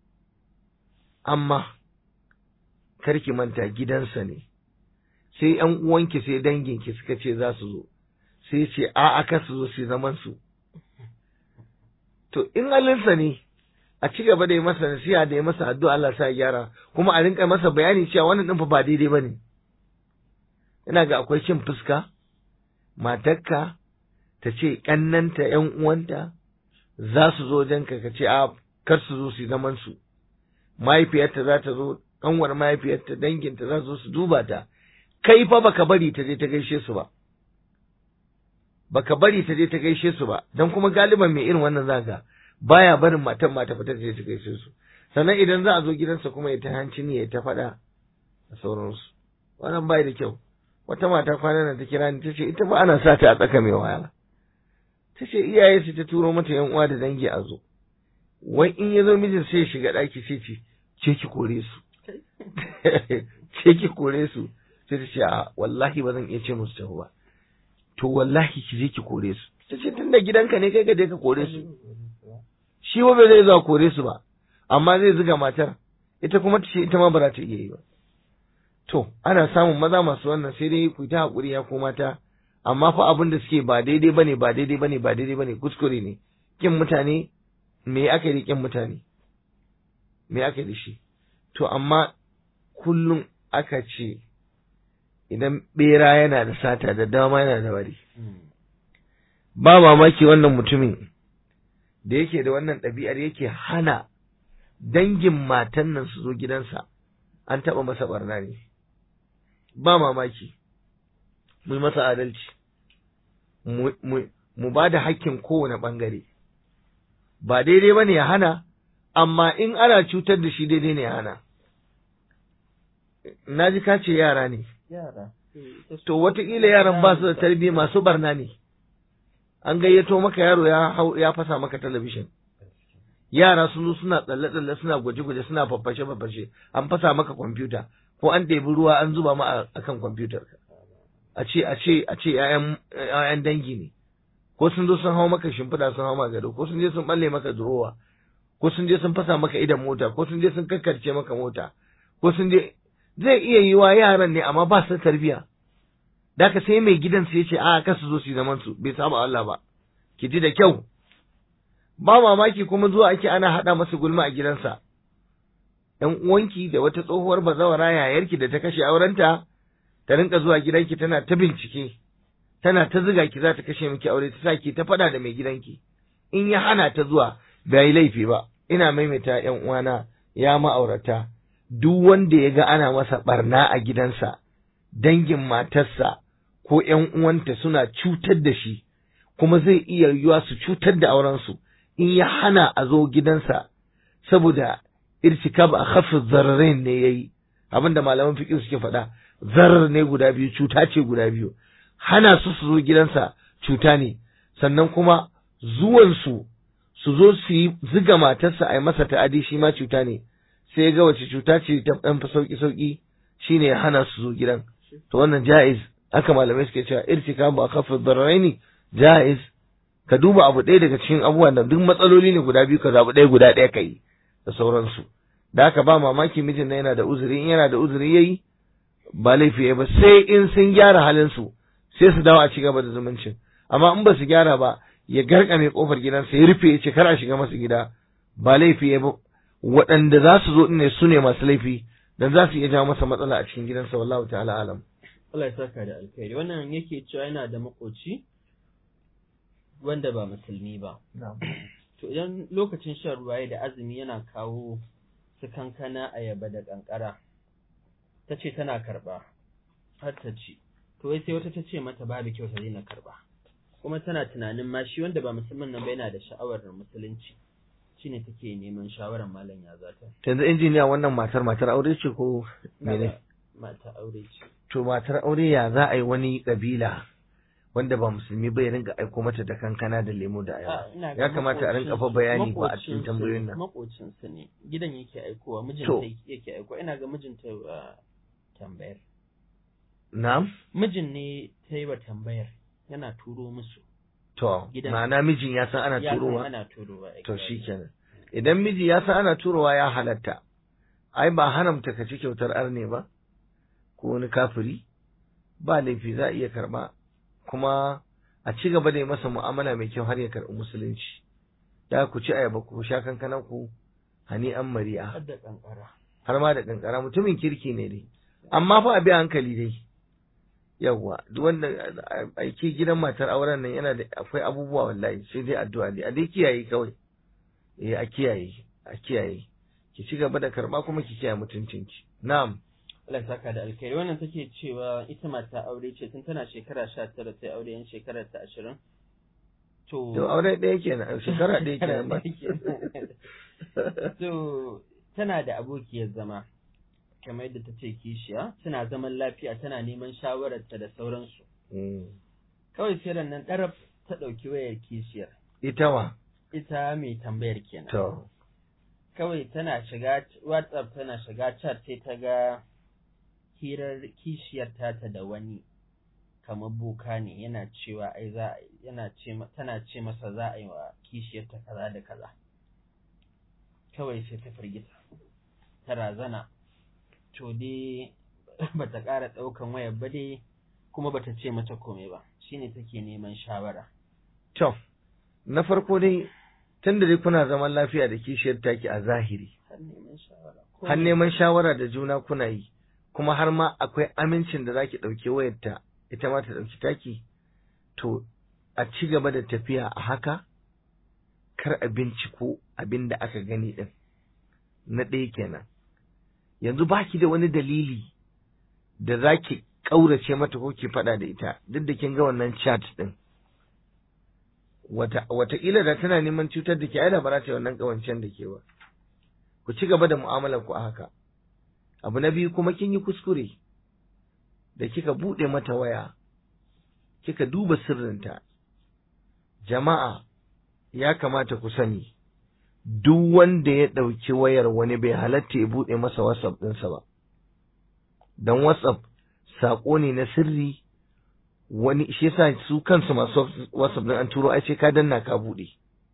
amma karki manta gidansa ne sai ‘yan uwanki sai danginki suka ce za su zo sai ce a aka su zo su zaman su to in halinsa ne a ci gaba da yi masa nasiha da yi masa addu'a Allah sa gyara kuma a rinka masa bayani cewa wannan din fa ba daidai bane ina ga akwai cin fuska matarka ta ce kannanta ‘yan uwanta za su zo wajenka ka ce a kar su zo su zaman su mahaifiyarta za ta zo kanwar mahaifiyarta danginta za su su duba ta kai fa baka bari ta je ta gaishe su ba baka bari ta je ta gaishe su ba dan kuma galiban mai irin wannan zaka baya barin matan mata fita ta je ta gaishe su sannan idan za a zo gidansa kuma ya ta hanci ne ya ta faɗa da sauransu wannan bai da kyau wata mata kwanan nan ta kira ni ta ce ita ba ana sa ta a tsaka mai wahala ta ce iyaye su ta turo mata yan uwa da dangi a zo wai in ya zo mijin sai ya shiga ɗaki sai ce ce ki kore su ce ki kore su sai ta ce a wallahi ba zan iya ce musu tafi ba to wallahi ki je ki kore su ta ce tunda gidanka ne kai ka je ka kore su shi ba bai zai zuwa kore su ba amma zai zuga matar ita kuma ta ce ita ma ba za ta iya yi ba to ana samun maza masu wannan sai dai ku ta hakuri ya ko mata amma fa abin da suke ba daidai bane ba daidai bane ba daidai bane kuskure ne kin mutane me aka yi kin mutane me aka yi da shi to amma kullum aka ce idan bera yana da sata da dama yana da wari ba mamaki wannan mutumin da yake da wannan ɗabi'ar yake hana dangin matan nan su zo gidansa an taɓa masa ɓarna ne ba mamaki mu yi masa adalci mu ba da hakkin kowane ɓangare ba daidai ba ne ya hana amma in ana cutar da shi daidai ne ya hana na ji ka ce yara ne yara to wataƙila yaran ba su da tarbiyya masu barna ne an gayyato maka yaro ya hau ya fasa maka talabishin yara sun zo suna tsalle-tsalle suna gwaje-gwaje suna faffashe-faffashe an fasa maka kwamfuta ko an ɗebi ruwa an zuba ma a kan kwamfutar a ce a ce a ce ƴaƴan dangi ne ko sun zo sun hau maka shimfiɗa sun hau maka gado ko sun je sun balle maka durowa ko sun je sun fasa maka idan mota ko sun je sun kakkarce maka mota ko sun je zai iya yiwa yaran ne amma ba su da tarbiyya da ka sai mai gidan sai ya ce a ka su zo su yi zaman su bai saba Allah ba ki ji da kyau ba mamaki kuma zuwa ake ana haɗa masa gulma a gidansa ‘yan uwanki da wata tsohuwar bazawara yayarki da ta kashe aurenta ta rinka zuwa gidanki tana ta bincike tana ta ziga ki za ta kashe miki aure ta sa ki ta faɗa da mai gidanki in ya hana ta zuwa bai yi laifi ba ina maimaita ‘yan uwana ya ma'aurata duk wanda ya ga ana masa barna a gidansa dangin matarsa ko ‘yan uwanta suna cutar da shi kuma zai iya yiwuwa su cutar da aurensu in ya hana a zo gidansa saboda irtikab a khafif zararain ne yayi abinda malaman fiqh suke faɗa zarar ne guda biyu cuta ce guda biyu hana su su zo gidansa cuta ne sannan kuma zuwan su su zo su yi ziga matarsa a yi masa ta'adi shi ma cuta ne sai ya ga wace cuta ce ta ɗan fi sauki sauki shine ya hana su zo gidan to wannan ja'iz haka malamai suke cewa irtikab a khafif zararain ja'iz ka duba abu ɗaya daga cikin abubuwan da duk matsaloli ne guda biyu ka zaɓi ɗaya guda ɗaya ka yi da sauransu da haka ba mamaki mijin na yana da uzuri in yana da uzuri yayi ba laifi ya ba sai in sun gyara halin su sai su dawo a ci gaba da zumuncin amma in ba su gyara ba ya garkame kofar gidansa ya rufe ya ce kar a shiga masa gida ba laifi ya ba waɗanda za su zo ne su ne masu laifi dan za su iya jawo masa matsala a cikin gidansa wallahu ta'ala alam Allah ya saka da alkhairi wannan yake cewa yana da makoci wanda ba musulmi ba to idan lokacin shan ruwa ya da azumi yana kawo su kankana ayaba da kankara ta ce tana karba har ta ci to wai sai wata ta ce mata babu kyau ta daina karba kuma tana tunanin ma shi wanda ba musulmin nan ba yana da sha'awar musulunci shine take neman shawarar malam ya zata yanzu injiniya wannan matar matar aure ce ko mene mata aure ce to matar aure ya za a yi wani kabila wanda ba musulmi ba ya rinka aiko mata da kankana da lemo da ayaba ya kamata a rinka fa bayani ba a cikin tambayoyin nan makocinsa ne gidan yake aikowa mijinta To. yake aikowa ina ga mijinta uh, tambayar na'am mijin ne ta yi wa tambayar yana turo musu to Gidan. ma'ana mijin ya san ana Ya san turowa ana turowa to exactly. shikenan idan miji ya san ana turowa ya halatta ai ba haramta ka ci kyautar arne ba ko wani kafiri ba laifi za a iya karba kuma a ci gaba da yi masa mu'amala mai kyau har ya karɓi musulunci da ku ci ayaba ku sha kankanan ku hani an mari'a har da kankara har ma da kankara mutumin kirki ne dai amma fa a bi hankali dai yawwa duk wanda aiki gidan matar auren nan yana da akwai abubuwa wallahi sai dai addu'a dai a dai kiyaye kawai eh a kiyaye a kiyaye ki ci gaba da karba kuma ki kiyaye mutuncinki na'am Allah ya saka da alkhairi wannan take cewa ita mata aure ce tun tana shekara 19 sai aure yan shekarar ta 20 to to aure ɗaya kenan shekara ɗaya kenan ba to tana da abokiyar zama kamar yadda ta ce kishiya suna zaman lafiya tana neman shawararta da sauransu Mm. kawai sai ran nan ɗarab ta ɗauki wayar kishiyar ita wa ita mai tambayar kenan to kawai tana shiga whatsapp tana shiga chat sai ta ga hirar kishiyar tata da wani kamar boka ne yana cewa ai za a yana ce tana ce masa za a yi wa kishiyar ta kaza da kaza kawai sai ta firgita ta razana to dai bata ƙara ɗaukan wayar ba dai kuma bata ce mata komai ba shine take neman shawara to na farko dai tun da dai kuna zaman lafiya da kishiyar taki a zahiri har neman shawara har neman shawara da juna kuna yi kuma har ma akwai amincin da zaki ɗauki wayarta ita ma ta ɗauki taki to a ci gaba da tafiya a haka kar a binciko abin da aka gani ɗin na ɗaya kenan yanzu baki da wani dalili da zaki ƙaurace mata ko ki faɗa da ita duk da kin ga wannan chat ɗin wata wataƙila da tana neman cutar da ke ai da ba za ta yi wannan ƙawancen da ke ba ku ci gaba da mu'amalar ku a haka abu na biyu kuma kin yi kuskure da kika buɗe mata waya kika duba sirrinta jama'a ya kamata ku sani duk wanda ya ɗauki wayar wani bai halatta ya buɗe masa whatsapp ɗinsa ba don whatsapp saƙo ne na sirri wani shi yasa su kansu masu whatsapp ɗin an turo ai sai ka danna ka buɗe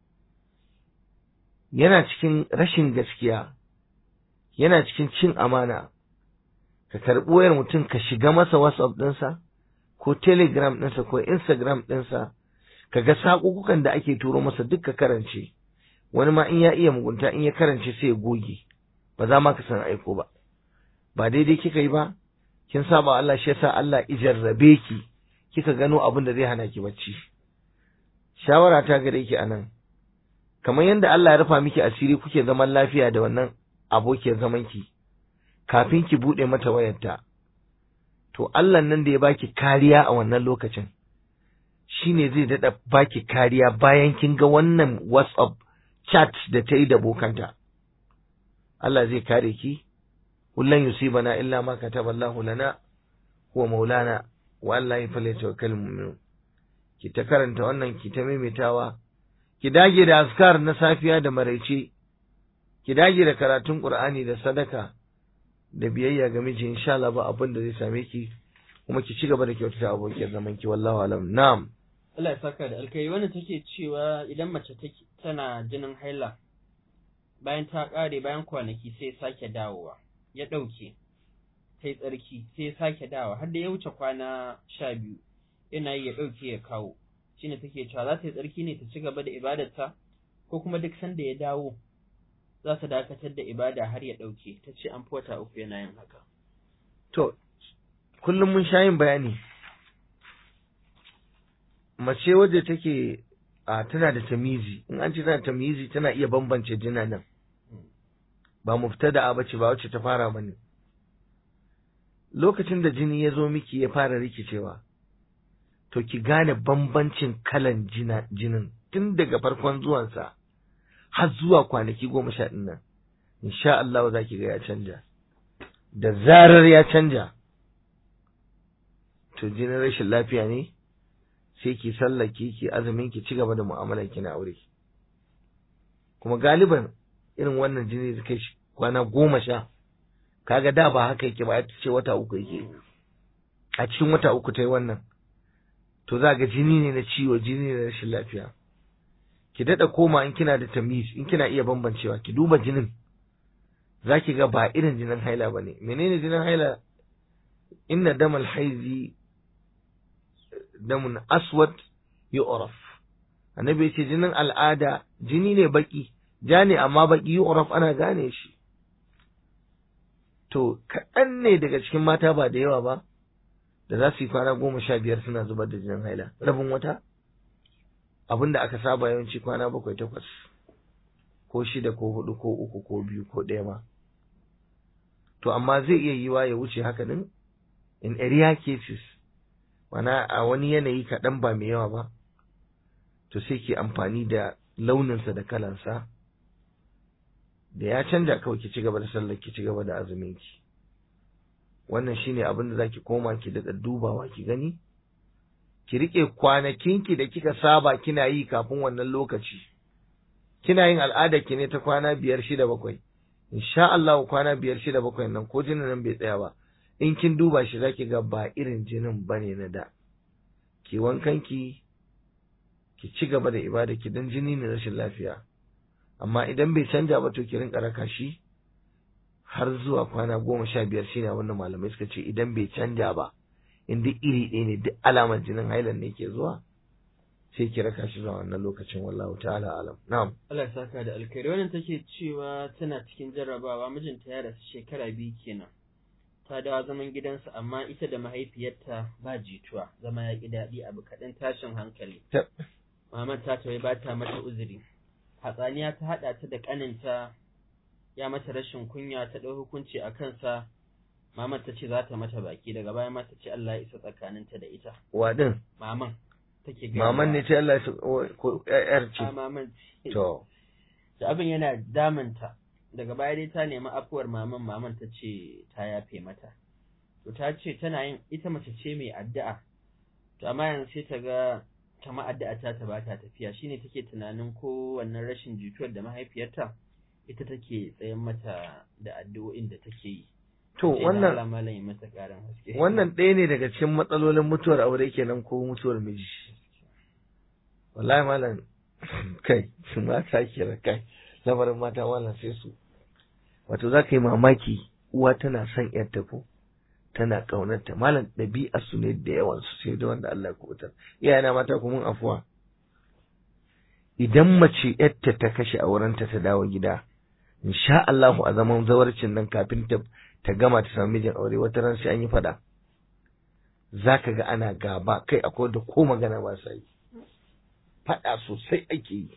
yana cikin rashin gaskiya yana cikin cin amana ka karɓi wayar mutum ka shiga masa whatsapp ɗinsa ko telegram ɗinsa ko instagram ɗinsa ka ga saƙuƙukan da ake turo masa duk ka karance wani ma in ya iya mugunta in ya karance sai ya goge ba za ma ka san aiko ba ba daidai kika yi ba kin saba Allah shi yasa Allah ijarrabe ki kika gano abin da zai hana ki bacci shawara ta gare ki anan kamar yadda Allah ya rufa miki asiri kuke zaman lafiya da wannan abokiyar zaman ki kafin ki bude mata wayarta to Allah nan da ya baki kariya a wannan lokacin shine zai dada baki kariya bayan kin ga wannan WhatsApp chat da ta yi da bokanta Allah zai kare ki kullun yusibana illa ma kataballahu lana huwa maulana wa Allah ya falyatawakkal mu'minun ki ta karanta wannan ki ta maimaitawa ki dage da askar na safiya da maraice ki dage da karatun Qur'ani da sadaka da biyayya ga miji insha Allah ba abin da zai same ki kuma ki ci gaba da kyautata abokiyar zaman ki wallahu alam na'am Allah ya saka da alkai wannan take cewa idan mace take tana jinin haila bayan ta kare bayan kwanaki sai sake dawowa ya dauke sai tsarki sai sake dawowa har da ya wuce kwana sha biyu yana yi ya dauke ya kawo shine take cewa za ta yi tsarki ne ta ci gaba da ibadarta ko kuma duk sanda ya dawo za ta dakatar da ibada har ya ɗauke ta ce an wata uku yana yin haka. To, kullum mun sha yin bayani, mace wadda take a tana da tamizi, in an ce tana tamizi tana iya bambance jina nan, ba mu fita da abace ba wacce ta fara bane. Lokacin da jini ya zo miki ya fara rikicewa, to ki gane bambancin kalan jinin tun daga farkon zuwansa. har zuwa kwanaki goma sha ɗin nan, insha Allah za ki ga ya canja. Da zarar ya canja, to jinin rashin lafiya ne, sai ki sallaki ki azumin ki ci gaba da mu'amalar ki na aure. Kuma galiban irin wannan jini da kai kwana goma sha, kaga da ba haka yake ba ya ce wata uku yake. A cikin wata uku ta yi wannan, to za ga jini ne na ciwo, jini ne na rashin lafiya. ki daɗa koma in kina da tamiz in kina iya bambancewa ki duba jinin za ki ga ba irin jinin haila ba ne menene jinin haila inna damal haizi damun aswad yu'raf annabi ya ce jinin al'ada jini ne baki ja ne amma baki yu'raf ana gane shi to kaɗan ne daga cikin mata ba da yawa ba da za su yi kwana goma sha biyar suna zubar da jinin haila rabin wata abin da aka saba yawanci kwana bakwai takwas ko shida ko hudu ko uku ko biyu ko ɗaya ma to amma zai iya yiwa ya wuce haka din in area cases mana a wani yanayi kaɗan ba mai yawa ba to sai ke amfani da launinsa da kalansa da ya canja kawai ki ci gaba da sallar ki ci gaba da azumin ki wannan shine abin da zaki koma ki daɗa dubawa ki gani ki rike kwanakinki da kika saba kina yi kafin wannan lokaci kina yin al'adar ki ne ta kwana biyar shida bakwai insha Allah kwana biyar shida bakwai nan ko jinin nan bai tsaya ba in kin duba shi zaki ga ba irin jinin bane na da ki wankan ki ki ci gaba da ibada ki dan jini ne rashin lafiya amma idan bai canja ba to ki rinka raka shi har zuwa kwana goma sha biyar shine wannan malamai suka ce idan bai canja ba in duk iri ɗaya ne duk alamar jinin hailan ne ke zuwa sai ki raka shi zuwa wannan lokacin wallahu ta'ala alam na'am Allah ya saka da alkhairi wannan take cewa tana cikin jarrabawa mijinta ya rasu shekara biyu kenan ta dawo zaman gidansa amma ita da mahaifiyarta ba jituwa zama ya ƙi daɗi abu kaɗan tashin hankali Tab. maman ta tawaye ba ta mata uzuri hatsaniya ta haɗa ta da ƙaninta ya mata rashin kunya ta ɗau hukunci a kansa maman ta ce za ta mata baki daga baya ma ta ce Allah ya isa tsakaninta da ita wadin maman take gaya maman wa- ne ce Allah ya sa- ko ƴaƴar a ce maman ce. to da abin yana damunta daga baya dai ta nemi afuwar maman maman ta ce ta yafe mata to ta ce tana yin ita mace ce mai addu'a to amma yanzu sai ta ga kama addu'a ta ta bata tafiya shine take tunanin ko wannan rashin jituwar da mahaifiyarta ita take tsayen mata da addu'o'in da take yi to Sai da wannan Allah malam ya mata karin haske wannan ɗaya ne daga cikin matsalolin mutuwar aure kenan ko mutuwar miji wallahi malam kai mata ke kai lamarin mata malam sai su wato za ka yi mamaki uwa tana son yarta ko tana ƙaunarta malam ɗabi'a su ne da yawan su sai da wanda Allah ya kubutar iyayena mata ku mun afuwa idan mace yarta ta kashe aurenta ta dawo gida insha Allahu a zaman zawarcin nan kafin ta ta gama ta samu mijin aure wata ran sai an yi fada zaka ga ana gaba kai akwai da ko magana ba sa yi fada sosai ake yi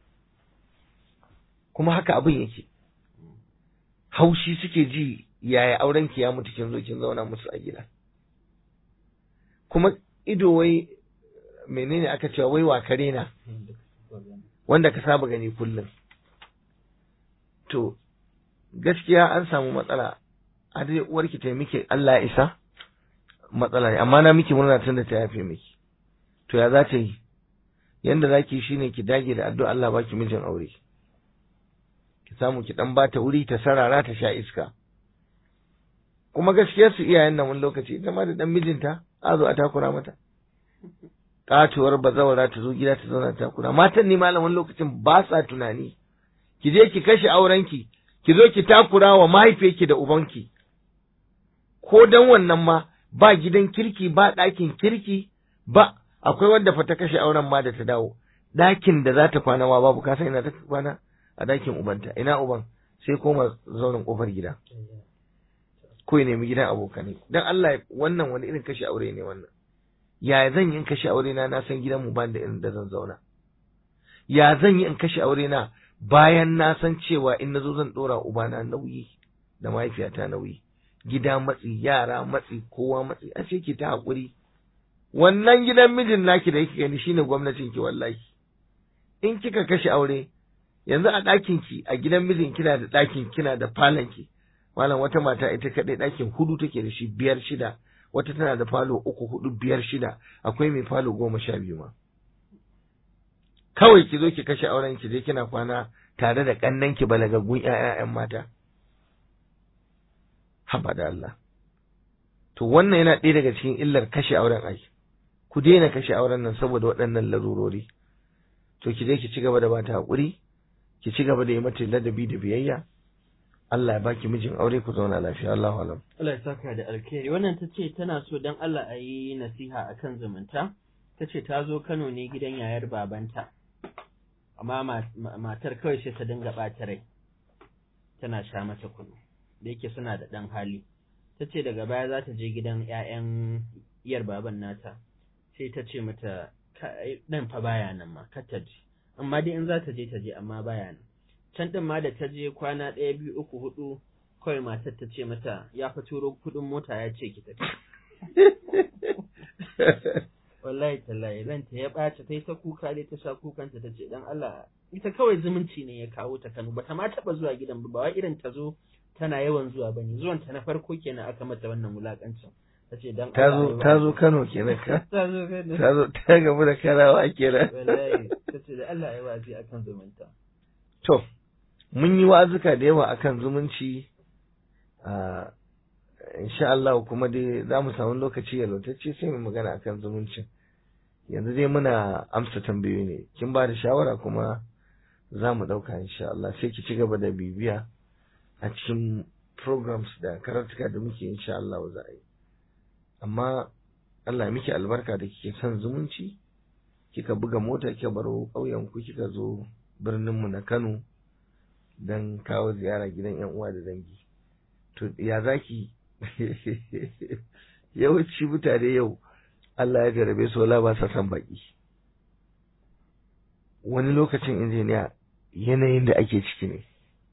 kuma haka abin yake haushi suke ji yaya auren ki ya mutu kin zo kin zauna musu a gida kuma ido wai menene aka cewa wai wa kare na wanda ka saba gani kullum to gaskiya an samu matsala a dai uwarki ta yi miki Allah ya isa matsala ne amma na miki murna tun da ta yafe miki to ya za ta yi yanda za ki shine ki dage da addu'a Allah baki mijin aure ki samu ki dan bata wuri ta sarara ta sha iska kuma gaskiya su iyayen nan wani lokaci ita ma da dan mijinta a zo a takura mata katuwar bazawara ta zo gida ta zauna ta takura matan ni malam wani lokacin ba sa tunani ki je ki kashe aurenki ki zo ki takura wa mahaifiyarki da ubanki ko dan wannan ma ba gidan kirki ba ɗakin kirki ba akwai wanda fa ta kashe auren ma da ta dawo ɗakin da za ta kwana ma babu ka san ina ta kwana a ɗakin ubanta ina uban sai koma zaunin kofar gida ko ya nemi gidan abokanai dan Allah wannan wani irin kashe aure ne wannan ya zan yi in kashe aure na na san gidan mu ban da irin da zan zauna ya zan yi in kashe aure na bayan na san cewa in nazo zan dora ubana nauyi da mahaifiyata nauyi gida matsi yara matsi kowa matsi a ce ki ta hakuri wannan gidan mijin naki da yake gani shine gwamnatin ki wallahi in kika kashe aure yanzu a ɗakin ki a gidan mijin kina da ɗakin kina da falon ki malam wata mata ita kaɗai ɗakin hudu take da shi biyar shida wata tana da falo uku hudu biyar shida akwai mai falo goma sha biyu ma kawai ki zo ki kashe auren ki je kina kwana tare da kannan ki balagaggun ƴaƴan mata haba da Allah to wannan yana ɗaya daga cikin illar kashe auren ai ku daina kashe auren nan saboda waɗannan larurori to ki je ki ci gaba da bata haƙuri ki ci gaba da yi mata ladabi da biyayya Allah ya baki mijin aure ku zauna lafiya Allahu alam Allah ya saka da alkhairi wannan ta ce tana so dan Allah a yi nasiha akan zumunta ta ce ta zo Kano ne gidan yayar babanta amma matar kawai sai ta dinga ɓata rai tana sha mata kunu da yake suna da ɗan hali ta ce daga baya za ta je gidan 'ya'yan iyar baban nata sai ta ce mata ɗan fa baya nan ma kar ta je amma dai in za ta je ta je amma baya nan can ɗin ma da ta je kwana ɗaya biyu uku hudu kawai matar ta ce mata ya fa turo kuɗin mota ya ce ki tafi wallahi tallahi ranta ya ɓace ta yi ta kuka dai ta sha kukanta ta ce dan Allah ita kawai zumunci ne ya kawo ta Kano bata ma taɓa zuwa gidan ba ba wai irin ta zo tana yawan zuwa bane zuwan ta na farko kenan aka mata wannan wulakancin ta ce dan ta Allah zo ai ta zo wa'azi. Kano kenan ka ta zo Kano ta zo ta gamu da karawa kenan wallahi ta ce da Allah ya wa'azi akan zumunta to mun yi wa'azuka da yawa akan zumunci a insha Allah kuma dai za mu samu lokaci yalwatacce sai mu magana akan zumuncin yanzu dai muna amsa tambayoyi ne kin ba da shawara kuma za mu ɗauka insha Allah sai ki ci gaba da bibiya a cikin programs da karatuka da muke insha Allah za a yi amma Allah ya miki albarka da kike son zumunci kika buga mota kika baro ƙauyen ku kika zo birnin mu na Kano dan kawo ziyara gidan yan uwa da dangi to ya zaki yawanci mutane yau Allah ya jarabe su wala ba sa san baki wani lokacin injiniya yanayin da ake ciki ne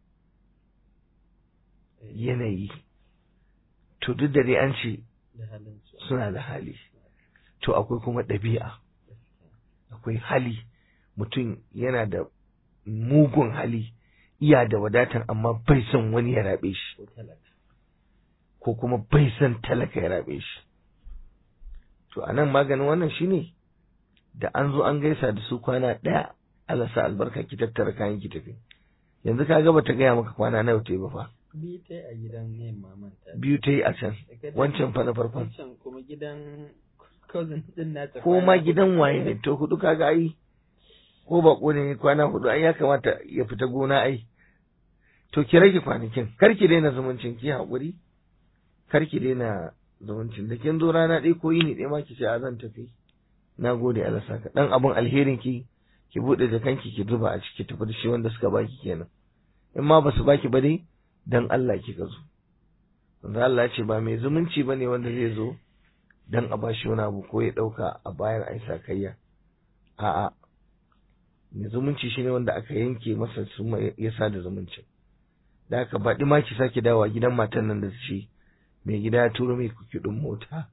yanayi to duk da dai an ce da halin su suna da hali to akwai kuma ɗabi'a akwai hali mutum yana da mugun hali iya da wadatan amma bai son wani ya rabe shi ko talaka ko kuma bai son talaka ya rabe shi to a nan maganin wannan shine da an zo an gaisa da su kwana ɗaya Allah sa albarka ki tattara kayan ki tafi yanzu ka ga bata gaya maka kwana nawa ta yi ba fa bi ta yi a gidan yin mamanta biyu ta yi a can Daga wancan fa na farkon wancan kuma gidan cousin din nata ko ma gidan waye ne to hudu kaga ai ko bako ne kwana hudu ai ya kamata ya fita gona ai to ki rage kwanakin kar ki daina zumuncin ki haƙuri kar ki daina zumuncin da kin zo rana ɗaya ko yini ɗaya ma ki ce a zan tafi na gode Allah saka dan abun alherin ki ki buɗe jakanki ki zuba a ciki tafi da shi wanda suka baki kenan in ma basu baki ba dai dan Allah kika zo manzo Allah ya ce ba mai zumunci bane wanda zai zo dan a bashi wani abu ko ya ɗauka a bayan ai sakayya a'a mai zumunci shine wanda aka yanke masa su ya sa da zumuncin da aka baɗi ma ki sake dawowa gidan matan nan da su ce mai gida ya turo mai kuɗin mota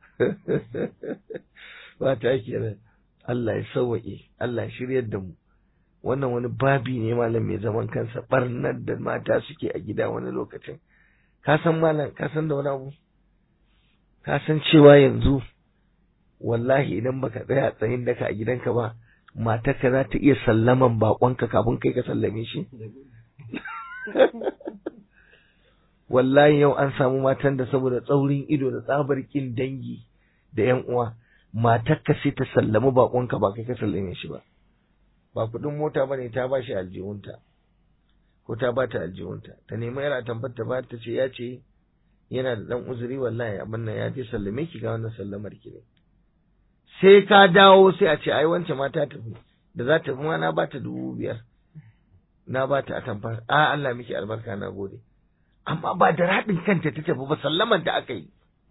ba ta kenan Allah ya sauwaƙe Allah ya shiryar da mu wannan wani babi ne malam mai zaman kansa barnar da mata suke a gida wani lokacin ka san malam ka san da wani abu ka san cewa yanzu wallahi idan baka tsaya tsayin daka a gidanka ba matarka za ta iya sallaman bakonka kafin kai ka sallame shi wallahi yau an samu matan da saboda tsaurin ido da tsabar kin dangi da yan uwa matarka sai ta sallami bakonka ba kai ka sallame shi ba ba kudin mota bane ta ba shi aljihunta ko ta ba ta aljihunta ta nemi yara tambar ta ba ta ce ya ce yana da dan uzuri wallahi abin nan ya je sallame ki ga wannan sallamar ki ne sai ka dawo sai a ce ai wancan ma ta tafi da za ta tafi ma na ba ta dubu biyar na ba ta atamfa a Allah miki albarka na gode amma ba da raɗin kanta ta tafi ba sallamar da aka yi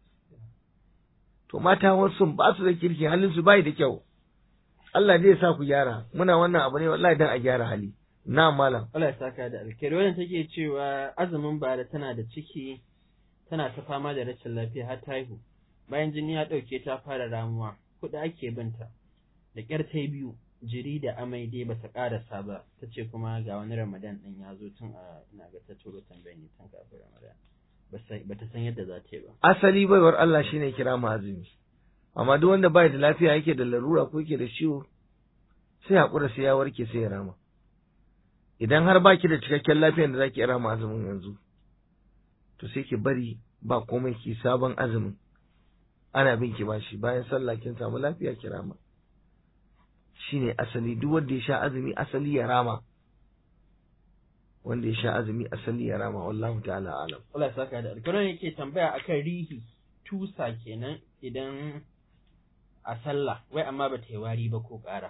to mata wasu ba su da kirki halin su bai da kyau Allah zai sa ku gyara muna wannan abu ne wallahi dan a gyara hali na malam Allah ya saka da alkhairi wannan take cewa azumin bara tana da ciki tana ta fama da rashin lafiya har ta haihu bayan jini ya ɗauke ta fara ramuwa kuɗi ake binta da ƙyar ta biyu jiri da amai dai bata ƙarasa ba ta ce kuma ga wani ramadan ɗin ya zo tun a ina ga ta turo tambayar ne tun kafin ramadan ba ta san yadda za ta yi ba asali baiwar Allah shine kira mu azumi amma duk wanda bai da lafiya yake da larura ko yake da ciwo sai hakura sai ya warke sai ya rama idan har baki da cikakken lafiyar da zaki rama azumin yanzu to sai ki bari ba komai ki sabon azumin ana bin ki bashi bayan sallah kin samu lafiya ki rama shine asali duk wanda ya sha azumi asali ya rama wanda ya sha azumi asali ya rama wallahu ta'ala alam Allah ya saka da alkawarin yake tambaya akan rihi tusa kenan idan a sallah wai amma ba ta yi wari ba ko ƙara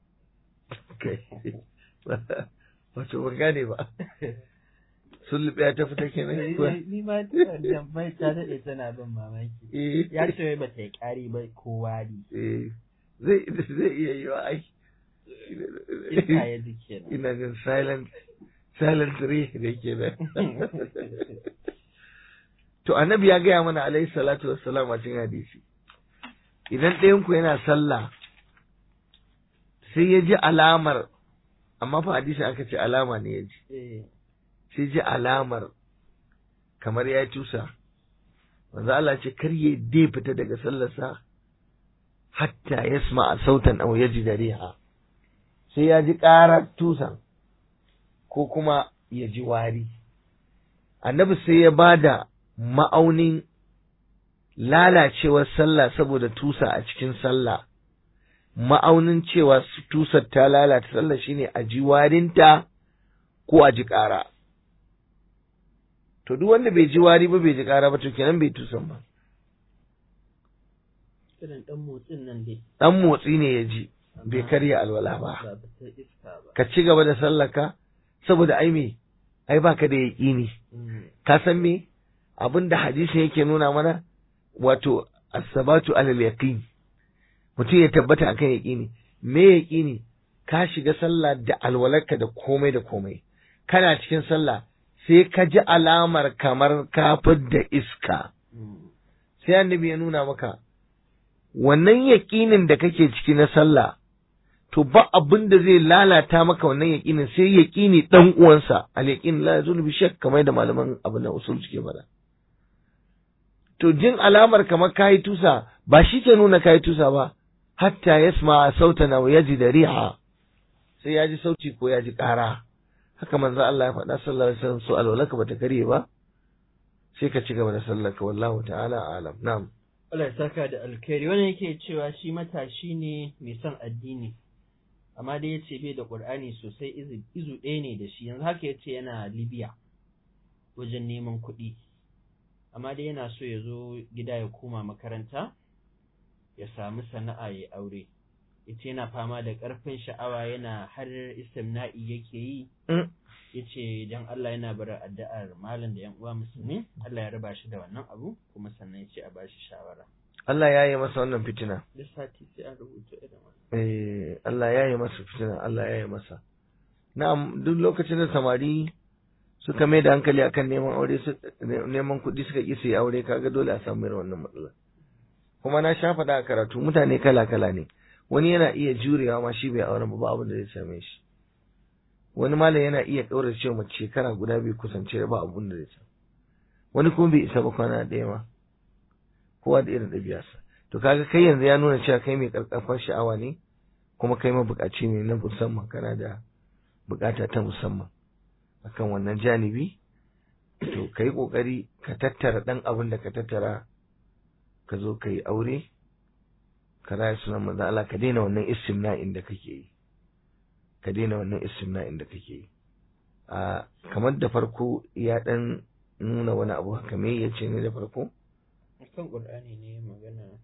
wato ban gane ba sulluɓe ta fita kenan kuwa ni ma tambayar ta daɗe tana bin mamaki eh ya ce wai ba ta yi ƙari ba ko wari eh zai zai iya yi wa ai iska ya ji kenan ina jin silent silent re da ke nan to annabi ya gaya mana alaihi salatu wassalam a cikin hadisi idan ɗayan ku yana sallah sai ya ji alamar amma fa hadisi aka ce alama ne ya ji eh sai ji alamar kamar ya tusa manzo Allah ce kar ya dai fita daga sallarsa hatta yasma sautan aw yajida riha sai ya ji ƙarar tusan ko kuma ya ji wari annabi sai ya bada ma'aunin lalacewar sallah saboda tusa a cikin sallah ma'aunin cewa tusar ta lalata sallah shine a ji warinta ko a ji ƙara to duk wanda bai ji wari ba bai ji ƙara ba to kenan bai tusan ba irin dan motsin nan dai dan motsi ne ya ji bai karya alwala ba ba ta iska ba ka ci gaba da sallaka saboda ai me ai baka da yaƙini Mm. ka san me abin da hadisin yake nuna mana wato asabatu alal yaqin mutum ya tabbata akan yaqini me yaqini ka shiga sallah da alwalarka da komai da komai kana cikin sallah sai ka ji alamar kamar ka da iska Mm. sai annabi ya nuna maka wannan yaƙinin da kake ciki na sallah to ba abin da zai lalata maka wannan yaƙinin sai yaƙini dan uwansa al yaqin la yazulu bi shakk kamar da malaman abin da usul suke faɗa to jin alamar kamar kayi tusa ba shi ke nuna kayi tusa ba hatta yasma sautana wa yajida riha sai ya ji sauti ko ya ji ƙara haka manzo Allah ya faɗa sallallahu alaihi wasallam so alwalaka bata karye ba sai ka ci gaba da sallarka wallahu ta'ala alam na'am Allah ya saka da alkhairi wannan yake cewa shi matashi ne mai son addini amma dai yace bai da Qur'ani sosai izu izu ɗaya ne da shi yanzu haka yace yana Libya wajen neman kuɗi amma dai yana so ya zo gida ya koma makaranta ya samu sana'a ya aure yace yana fama da ƙarfin sha'awa yana har istimna'i yake yi Mm. yace dan Allah yana bar addu'ar malam da yan uwa musulmi Allah ya raba shi da wannan abu kuma sannan yace a bashi shawara Allah ya yi masa wannan fitina duk sati sai an rubuta irin wannan eh Allah ya yi masa fitina Allah ya yi masa na'am duk lokacin da samari suka mai da hankali akan neman aure su neman kuɗi suka ƙi su yi aure kaga dole a samu irin wannan matsala kuma na sha faɗa a karatu mutane kala kala ne wani yana iya jurewa ma shi bai auren ba ba abin da zai same shi wani malam yana iya ɗaura cewa mace shekara guda bai kusance da ba abin da zai samu wani kuma bai isa ba kwana ɗaya ma kowa da irin ɗabi'arsa to kaga kai yanzu ya nuna cewa kai mai ƙarƙarfar sha'awa ne kuma kai mabuƙaci ne na musamman kana da buƙata ta musamman akan wannan janibi to kai ƙoƙari ka tattara ɗan abin da ka tattara ka zo ka yi aure ka raya sunan manzo Allah ka daina wannan istimna'in da kake yi ka daina wannan istimna'in da kake yi a kamar da farko ya ɗan nuna wani abu haka me yace ne da farko kan Qur'ani ne magana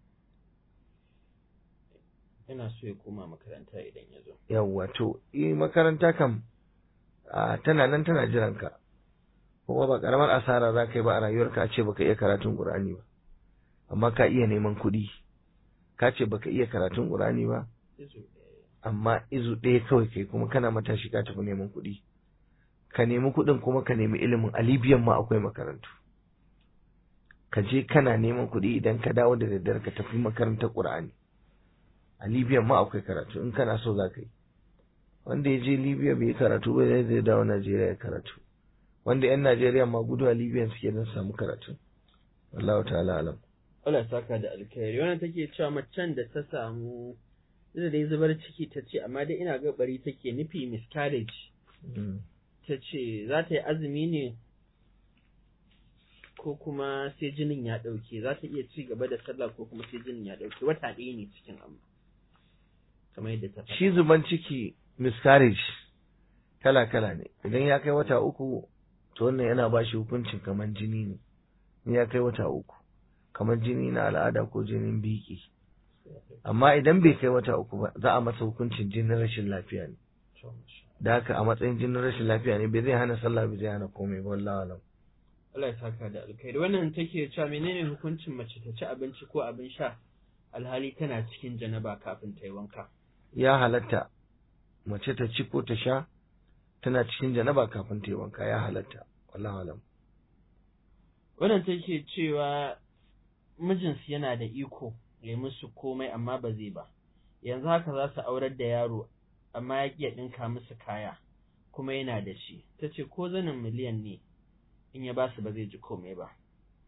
yana so ya koma makaranta idan ya zo yawwa to eh makaranta kam a tana nan tana jiran ka kuma ba karamar asara za ka yi ba a rayuwarka a ce baka iya karatun Qur'ani ba amma ka iya neman kuɗi ka ce baka iya karatun Qur'ani ba izu ɗaya amma izu ɗaya kawai kai kuma kana matashi ka tafi neman kuɗi ka nemi kuɗin kuma ka nemi ilimin a Libyan ma akwai makarantu ka je kana neman kuɗi idan ka dawo da daddare ka tafi makarantar Qur'ani a Libyan ma akwai karatu in kana so za ka yi wanda ya je Libya bai yi karatu ba zai zai dawo Najeriya ya karatu wanda yan Najeriya ma gudu a Libya suke don samu karatu wallahu ta'ala alam Allah ya saka da alkhairi wannan take cewa macen da ta samu da dai zubar ciki ta ce amma dai ina ga bari take nufi miscarriage Mm. ta ce za ta yi azumi ne ko kuma sai jinin ya ɗauke za ta iya ci gaba da sallah ko kuma sai jinin ya ɗauke wata ɗaya ne cikin amma kamar yadda ta faɗa. shi zuban ciki miscarriage kala kala ne idan ya kai wata uku to wannan yana ba shi hukuncin kamar jini ne in ya kai wata uku kamar jini na al'ada ko jinin biki amma idan bai kai wata uku ba za a masa hukuncin jinin rashin lafiya ne To, masha da haka a matsayin jinin rashin lafiya ne bai zai hana sallah bai zai hana komai ba wallahi alam Allah ya saka da alkhairi wannan take cewa menene hukuncin mace ta ci abinci ko abin sha alhali tana cikin janaba kafin ta yi wanka ya halatta mace ta ci ko ta sha tana cikin janaba kafin ta yi wanka ya halatta wallahi alam wannan take cewa mijinsu yana da iko ya musu komai amma ba zai ba yanzu haka za su aurar da yaro amma ya ƙi ya ɗinka musu kaya kuma yana da shi ta ce ko zanin miliyan ne in ya ba su ba zai ji komai ba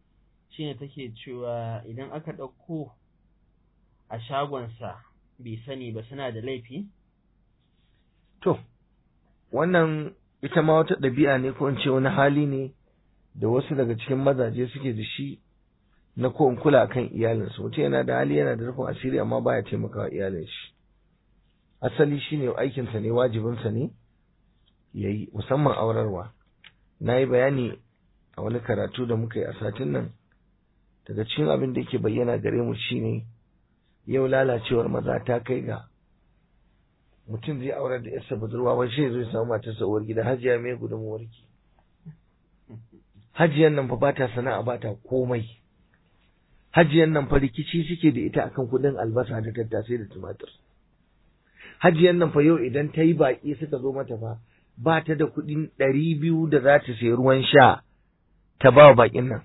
shine take cewa idan aka ɗauko a shagonsa bai sani ba suna da laifi to wannan ita ma wata ɗabi'a ne ko in ce wani hali ne da wasu daga cikin mazaje suke da shi na ko in kula kan iyalinsu mutum yana da hali yana da rufin asiri amma baya taimakawa iyalin shi asali shine aikinsa ne wajibinsa ne ya yi musamman aurarwa na yi bayani a wani karatu da muka yi a satin nan daga cikin abin da yake bayyana gare mu shine yau lalacewar maza ta kai ga mutum zai aurar da yarsa budurwa wai shi zai samu matarsa uwar gida hajiya mai gudunmuwar ki hajiyan nan fa ba ta sana'a ba ta komai hajiyan nan fa rikici suke da ita akan kudin albasa da tattasai da tumatir hajiyan nan fa yau idan ta yi baƙi suka zo mata fa ba ta da kuɗin ɗari biyu da za ta sayi ruwan sha ta ba wa baƙin nan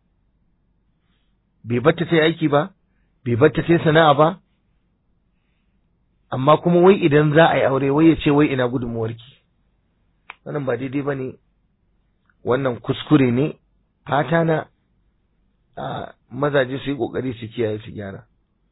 bai batta ta yi aiki ba bai batta ta yi sana'a ba amma kuma wai idan za a yi aure wai ya ce wai ina gudunmuwarki wannan ba daidai ba ne wannan kuskure ne fata na a mazaje su yi ƙoƙari su kiyaye su gyara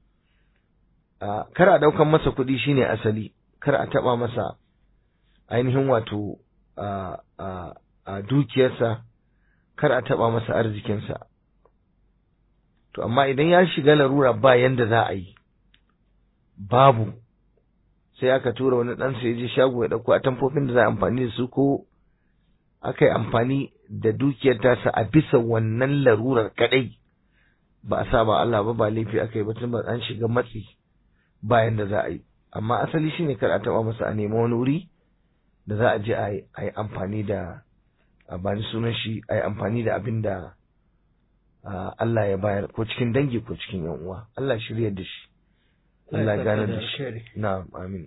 kar a ɗaukan masa kuɗi shine asali kar a taɓa masa ainihin wato a dukiyarsa kar a taɓa masa arzikinsa to amma idan ya shiga larura ba yanda za a yi babu sai aka tura wani ɗansa ya je shago ya ɗauko atamfofin da za a amfani da su ko aka yi amfani da dukiyar tasa a bisa wannan larurar kaɗai ba a sa ba Allah ba ba laifi aka yi ba tun ba an shiga matsi bayan da za a yi amma asali shine kar a taɓa masa a nemi wani wuri da za a je a yi amfani da a bani sunan shi a yi amfani da abin da Allah ya bayar ko cikin dangi ko cikin yan uwa Allah shirya da shi Allah ya gane da shi na'am amin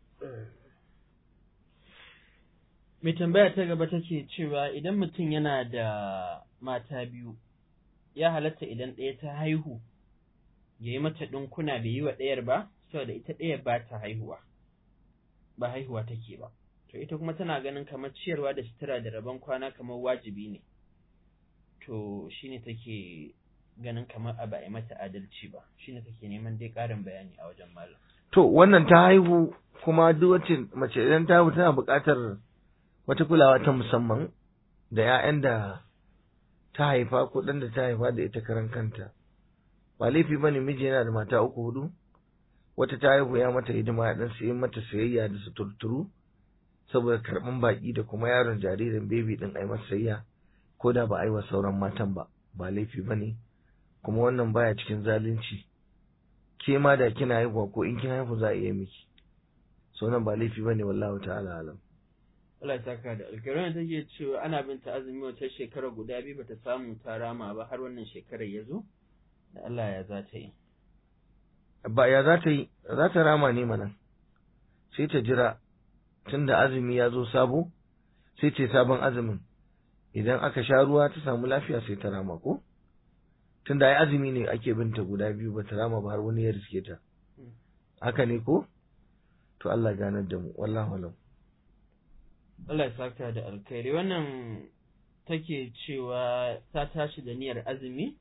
mai tambaya ta gaba take cewa idan mutum yana da mata biyu ya halatta idan ɗaya ta haihu ya yi mata ɗinkuna bai yi wa ɗayar ba saboda ita ɗayar ba ta haihuwa ba haihuwa take ba to ita kuma tana ganin kamar ciyarwa da sutura da rabon kwana kamar wajibi ne to shine take ganin kamar a ba a mata adalci ba shine take neman dai ƙarin bayani a wajen malam to wannan ta haihu kuma duk wacce mace idan ta haihu tana buƙatar wata kulawa ta musamman da 'ya'yan da ta haifa ko ɗan da ta haifa da ita karan kanta ba laifi bane miji yana da mata uku hudu wata ta haihu ya mata hidima ya dan sayi mata sayayya da suturturu saboda karɓan baƙi da kuma yaron jaririn bebi ɗin ai masa sayayya ko da ba a yi wa sauran matan ba ba laifi bane kuma wannan baya cikin zalunci ke ma da kina haihuwa ko in kin haihu za a iya miki so nan ba laifi bane wallahu ta'ala alam Allah ya saka da alƙawarin take cewa ana bin ta azumi wata shekara guda biyu bata samu ta rama ba har wannan shekarar ya zo da Allah ya za ta yi ba ya za ta yi za ta rama ne mana sai ta jira tunda azumi ya zo sabo sai ce sabon azumin idan aka sha ruwa ta samu lafiya sai ta rama ko tunda ai azumi ne ake binta guda biyu ba ta rama ba har wani ya riske ta haka ne ko to Allah ganar da mu wallahu alam Allah ya saka da alkhairi wannan take cewa ta tashi da niyyar azumi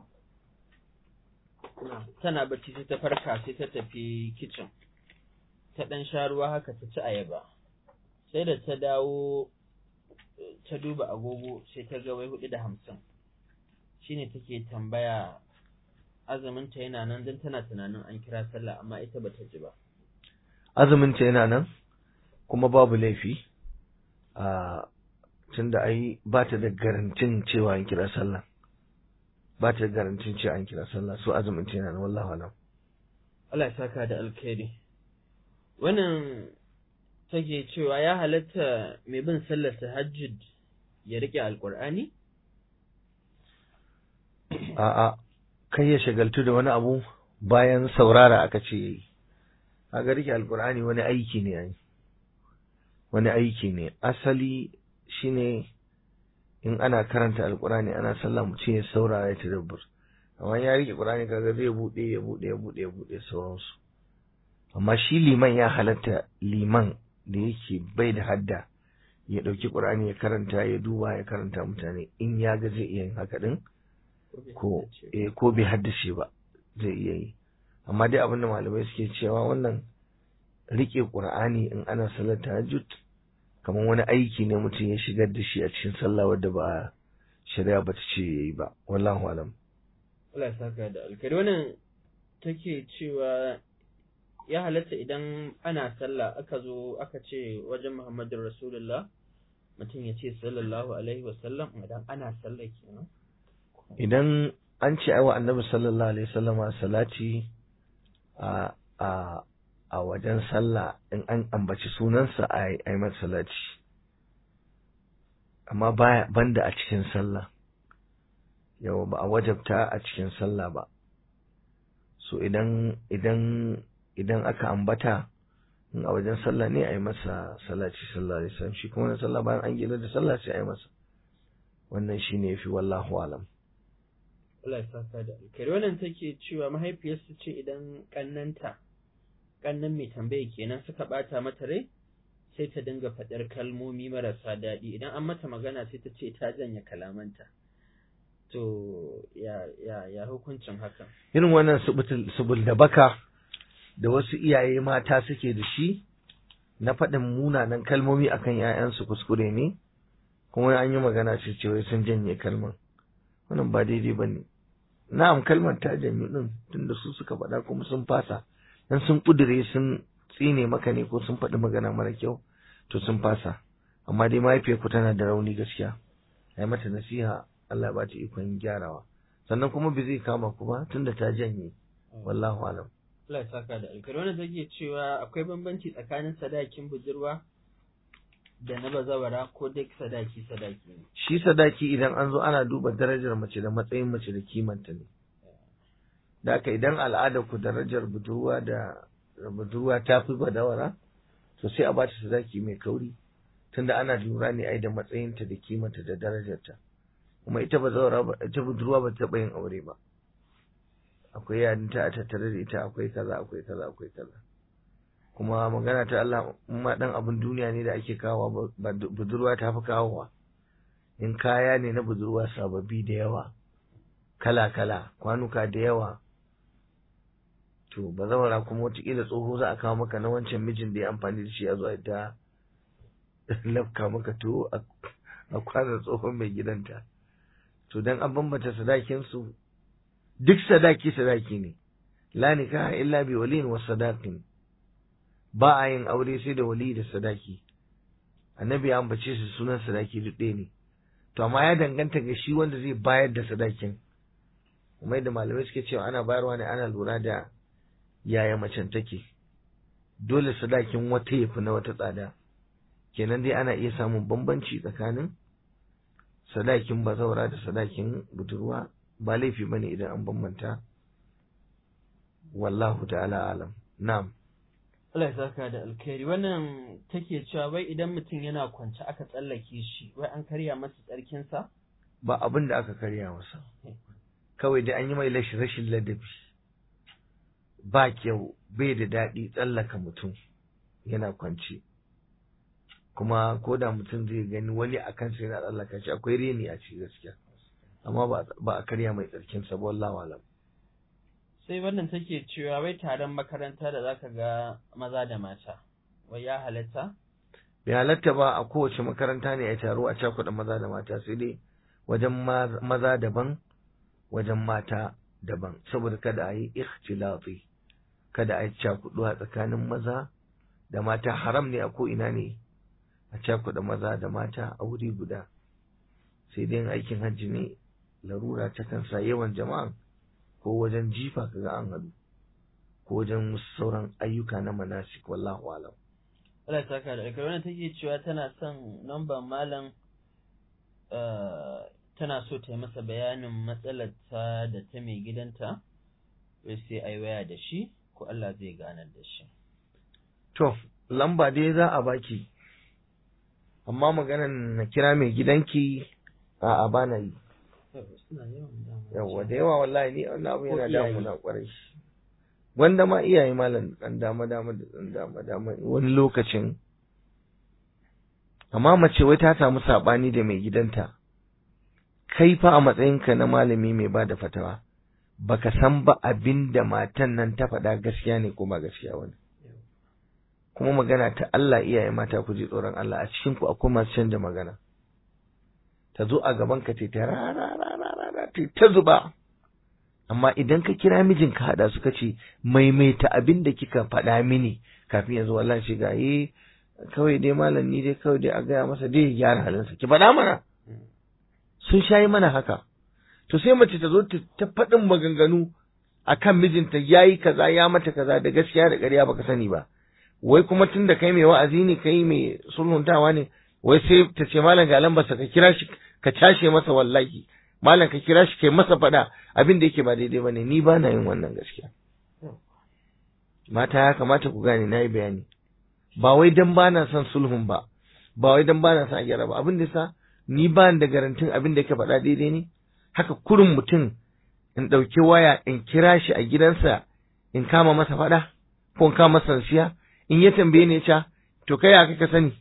tana bacci sai ta farka sai ta tafi kicin ta ɗan sha ruwa haka ta ci ayaba sai da ta dawo ta duba agogo sai ta ga wai hudu da hamsin shine take tambaya azuminta yana nan don tana tunanin an kira sallah amma ita bata ji ba azuminta yana nan kuma babu laifi a tunda ai ba ta da garantin cewa an kira sallah ba ta da garantin cewa an kira sallah so azumin ta yana wallahu alam Allah ya saka da alkhairi wannan take cewa ya halatta mai bin sallar tahajjud ya rike alqur'ani a'a kai ya shagaltu da wani abu bayan saurara aka ce yayi kaga rike alqur'ani wani aiki ne ai wani aiki ne asali shine in ana karanta alkurani ana sallah mutum ya saurara ya tadabbur amma ya rike qur'ani kaga zai bude ya bude ya bude ya bude sauransu amma shi liman ya halatta liman da yake bai da hadda ya dauki qur'ani ya karanta ya duba ya karanta mutane in ya ga zai iya yin haka din ko eh ko bai haddace ba zai iya yi amma dai abinda malamai suke cewa wannan rike qur'ani in ana salar tahajjud kamar wani aiki ne mutum ya shigar da shi a cikin sallah wadda ba shari'a ba ta ce yayi ba wallahu alam Allah ya saka da alkari wannan take cewa ya halatta idan ana sallah aka zo aka ce wajen Muhammadu Rasulullah mutum ya ce sallallahu alaihi wasallam idan ana sallah kenan idan an ce aiwa annabi sallallahu alaihi wasallama salati a a a wajen sallah in an ambaci sunansa a yi masa salati amma baya banda a cikin sallah yawa ba a wajabta a cikin sallah ba so idan idan idan aka ambata in a wajen sallah ne a yi masa salati sallallahu alaihi wasallam shi kuma na sallah bayan an gina da sallah sai a yi masa wannan shine yafi wallahu alam Allah ya saka da alkhairi wannan take cewa mahaifiyarsu ce idan kannanta kannan mai tambaya kenan suka bata mata rai sai ta dinga faɗar kalmomi marasa daɗi idan an mata magana sai ta ce ta janye kalamanta to ya ya ya hukuncin hakan irin wannan subul da baka da wasu iyaye mata suke da shi na faɗin munanan kalmomi akan ‘ya'yansu kuskure ne kuma an yi magana ce cewa sun janye kalman wannan ba daidai ba ne na'am kalmar ta janyu ɗin tunda su suka faɗa kuma sun fasa dan sun ƙudure sun tsine maka ne ko sun faɗi magana mara kyau to sun fasa amma dai mahaifiyarku tana da rauni gaskiya ai mata nasiha Allah ba ta ikon gyarawa sannan kuma bai zai kama ku ba tunda ta janye wallahu alam Allah ya saka da alkhairi wannan take cewa akwai bambanci tsakanin sadakin budurwa da na bazawara ko duk sadaki sadaki ne shi sadaki idan an zo ana duba darajar mace da matsayin mace da kimanta ne da haka idan al'adar ku darajar budurwa da budurwa ta fi badawara to sai a bata sadaki mai kauri tunda ana lura ne ai da matsayinta da kimanta da darajarta kuma ita bazawara ba ita budurwa ba ta taɓa yin aure ba akwai yarinta a tattare da ita akwai kaza akwai kaza akwai kaza kuma magana ta Allah ma dan abin duniya ne da ake kawowa budurwa ta fi kawowa in kaya ne na budurwa sababbi da yawa kala kala kwanuka da yawa to ba zawara kuma wataƙila tsoho za a kawo maka na wancan mijin da ya amfani da shi a zuwa ta lafka maka to a kwanar tsohon mai gidanta to dan an bambanta sadakin su duk sadaki sadaki ne la nikaha illa bi waliyin wa sadaqin ba a yin aure sai da wali da sadaki annabi ya ambace su sunan sadaki duk ɗaya ne to amma ya danganta ga shi wanda zai bayar da sadakin kuma yadda malamai suke cewa ana bayarwa ne ana lura da yaya macen take dole sadakin wata yafi na wata tsada kenan dai ana iya samun bambanci tsakanin sadakin bazaura da sadakin budurwa ba laifi bane idan an bambanta wallahu ta'ala alam na'am Allah ya saka da alkhairi wannan take cewa wai idan mutum yana kwance aka tsallake shi wai an karya masa tsarkinsa ba abin da aka karya masa kawai da an yi mai rashin ladabi ba kyau bai da daɗi tsallaka mutum yana kwance kuma ko da mutum zai gani wani a kansa yana tsallaka shi akwai reni a ci gaskiya amma ba a karya mai tsarkinsa ba wallahu alam sai wannan take cewa wai taron makaranta da zaka ga maza da mata wai ya halatta bai halatta ba a kowace makaranta ne a taro a cakuɗa maza da mata sai dai wajen maza daban wajen mata daban saboda kada a yi ikhtilafi kada a yi cakuɗuwa tsakanin maza da mata haram ne a ko ina ne a cakuɗa maza da mata a wuri guda sai dai aikin hajji ne larura ta kansa yawan jama'a ko wajen jifa kaga an haɗu ko wajen sauran ayyuka na manasik wallahu alam Allah ta ka da alkar wannan take cewa tana son namban malam tana so ta yi masa bayanin matsalar ta da ta mai gidanta wai sai ai waya da shi ko Allah zai ganar da shi to lamba dai za a baki amma maganan na kira mai gidanki a a bana yi yawa da yawa wallahi ni wannan abu yana damu na kwarai wanda ma iyaye malam dan dama dama da dan dama dama wani lokacin amma mace wai ta samu sabani da mai gidanta kai fa a matsayinka na malami mai ba da fatawa baka san ba abin da matan nan ta faɗa gaskiya ne ko ba gaskiya wani kuma magana ta Allah iyaye mata ku ji tsoron Allah a cikin ku akwai masu canja magana ta zo a gaban ka ta rarararara ta zuba amma idan ka kira mijin ka hada suka ce maimaita abin da kika faɗa mini kafin ya zo wallahi shi ga eh kawai dai malam ni dai kawai dai a gaya masa dai ya gyara halinsa ki faɗa mana sun shayi mana haka to sai mace ta zo ta faɗin maganganu akan mijinta yayi kaza ya mata kaza da gaskiya da ƙarya baka sani ba wai kuma tun da kai mai wa'azi ne kai mai sulhuntawa ne wai sai ta ce malam ga lambarsa ka kira shi ka cashe masa wallahi malam ka kira shi kai masa faɗa abin da yake ba daidai bane ni ba na yin wannan gaskiya mata ya kamata ku gane na yi bayani ba wai dan ba na son sulhun ba ba wai dan ba na son a gyara ba abin da sa ni ba da garantin abin da yake faɗa daidai ne haka kurin mutum in ɗauki waya in kira shi a gidansa in kama masa faɗa ko in kama masa siya in ya tambaye ni ya to kai ya ka sani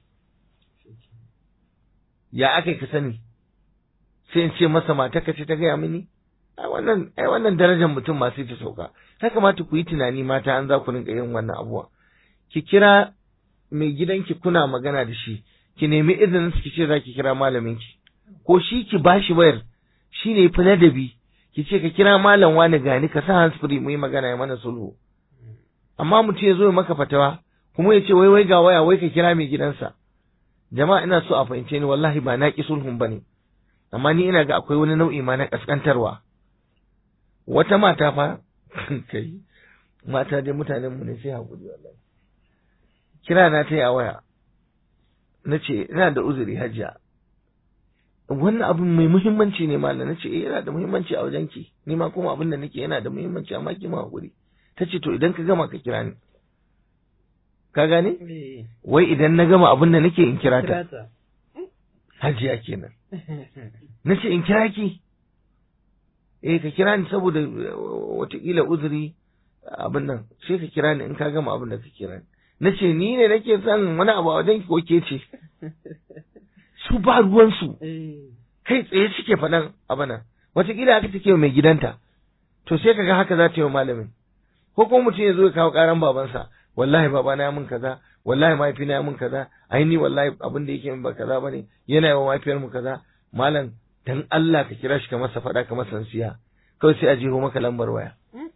ya aka ka sani sai in ce masa mata ka ce ta gaya mini ai wannan ai wannan darajar mutum ma sai ta sauka ya kamata ku yi tunani mata an za ku rinka yin wannan abuwa ki kira mai gidanki kuna magana da shi ki nemi izinin ki ce za ki kira malamin ki ko shi ki bashi wayar shi ne fi ladabi ki ce ka kira malam wani gani ka sa handsfree mu yi magana ya mana sulhu amma mutum ya zo ya maka fatawa kuma ya ce wai wai ga waya wai ka kira mai gidansa jama'a ina so a fahimce ni wallahi ba na ki sulhun bane amma ni ina ga akwai wani nau'i ma na kaskantarwa wata mata fa kai mata dai mutanen mu ne sai hakuri wallahi kira na ta yi a waya na ce ina da uzuri hajiya wannan abin mai muhimmanci ne malam na ce eh yana da muhimmanci a wajenki ni ma kuma abin da nake yana da muhimmanci amma ki ma hakuri ta ce to idan ka gama ka kira ni ka gane wai idan na gama abin da nake in kira ta hajiya kenan na ce in kira ki eh ka kira ni saboda watakila uzuri abin nan sai ka kira ni in ka gama abin da ka kira ni na ce ni ne nake son wani abu a wajen ki ko ke ce su ba ruwansu kai tsaye suke faɗan abana watakila haka take mai gidanta to sai kaga haka za ta yi wa malamin ko kuma mutum ya zo ya kawo karan babansa wallahi babana ya mun kaza wallahi mahaifina ya mun kaza ai ni wallahi abin da yake min ba kaza bane yana yi wa mahaifiyar mu kaza malam dan Allah ka kira shi ka masa faɗa ka masa siya kawai sai a jeho maka lambar waya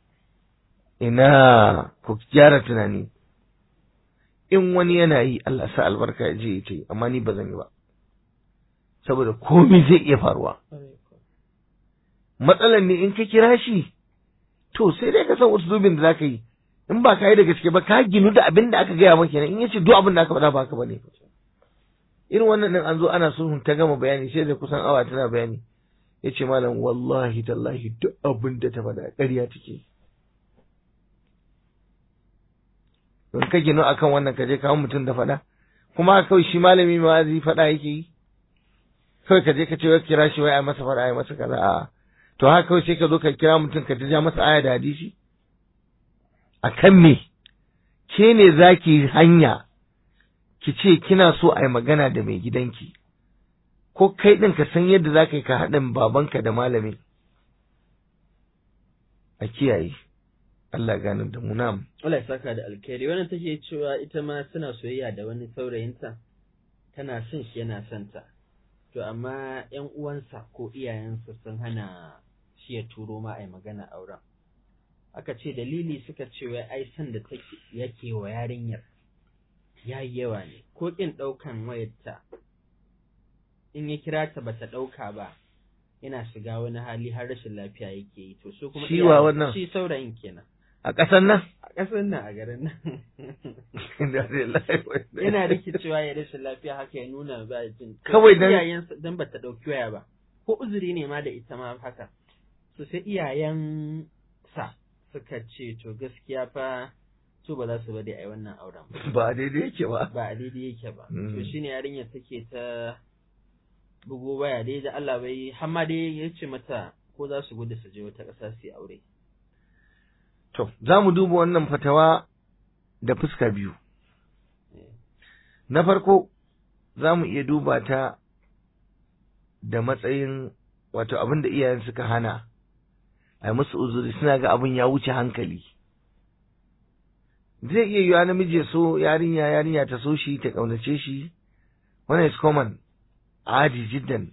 ina ku gyara tunani in wani yana yi Allah sa albarka ya je ya ce amma ni ba zan yi ba saboda komai zai iya faruwa matsalan ne in ka kira shi to sai dai ka san usulubin da zaka yi in ba ka yi da gaske ba ka ginu da abin da aka gaya maka in yace duk abin da aka faɗa ba haka bane irin wannan din an zo ana sulhun ta gama bayani sai da kusan awa tana bayani yace malam wallahi tallahi duk abin da ta faɗa ƙarya take in ka ginu akan wannan ka je kawo mutum da faɗa kuma kawai shi malami ma zai faɗa yake yi kawai ka je ka ce wai kira shi wai ai masa faɗa ai masa kaza a'a to haka kawai sai ka zo ka kira mutum ka ja masa aya da hadisi a kan me ke ne za ki hanya ki ce kina so a yi magana da mai gidanki ko kai ɗin ka san yadda za ka yi ka haɗin babanka da malami a kiyaye Allah ganin da mu nam. Allah ya saka da alkhairi wannan take cewa ita ma suna soyayya da wani saurayinta tana son shi yana son ta to amma ƴan uwansa ko iyayensa sun hana shi ya turo ma ai magana auren aka ce dalili suka ce wai ai san da take yake wa yarinyar yayi yawa ne ko kin ɗaukan wayarta in ya kira ta bata ɗauka ba yana shiga wani hali har rashin lafiya yake yi to su kuma Shi wa wannan? shi saurayin kenan A ƙasar nan? a ƙasar nan a garin nan yana rikicewa ya rashin lafiya haka ya nuna ba jin Kawai dan- iyayen dan bata dauki waya ba ko uzuri ne ma da ita ma haka so sai iyayen sa suka ce to gaskiya fa su ba za su bari ai wannan auren ba Ba daidai yake ba. ba a daidai yake ba Mm. to shine yarinyar take ta bugo waya dai da Allah bai har ma dai ya ce mata ko za su gudu su je wata ƙasa su yi aure To, za mu duba wannan fatawa da fuska biyu. Na farko, za mu iya duba ta da matsayin wato abin da iyayen suka hana a yi musu uzuri suna ga abin ya wuce hankali zai iya yiwa namiji ya so yarinya yarinya ta so shi ta ƙaunace shi wannan is common adi jiddan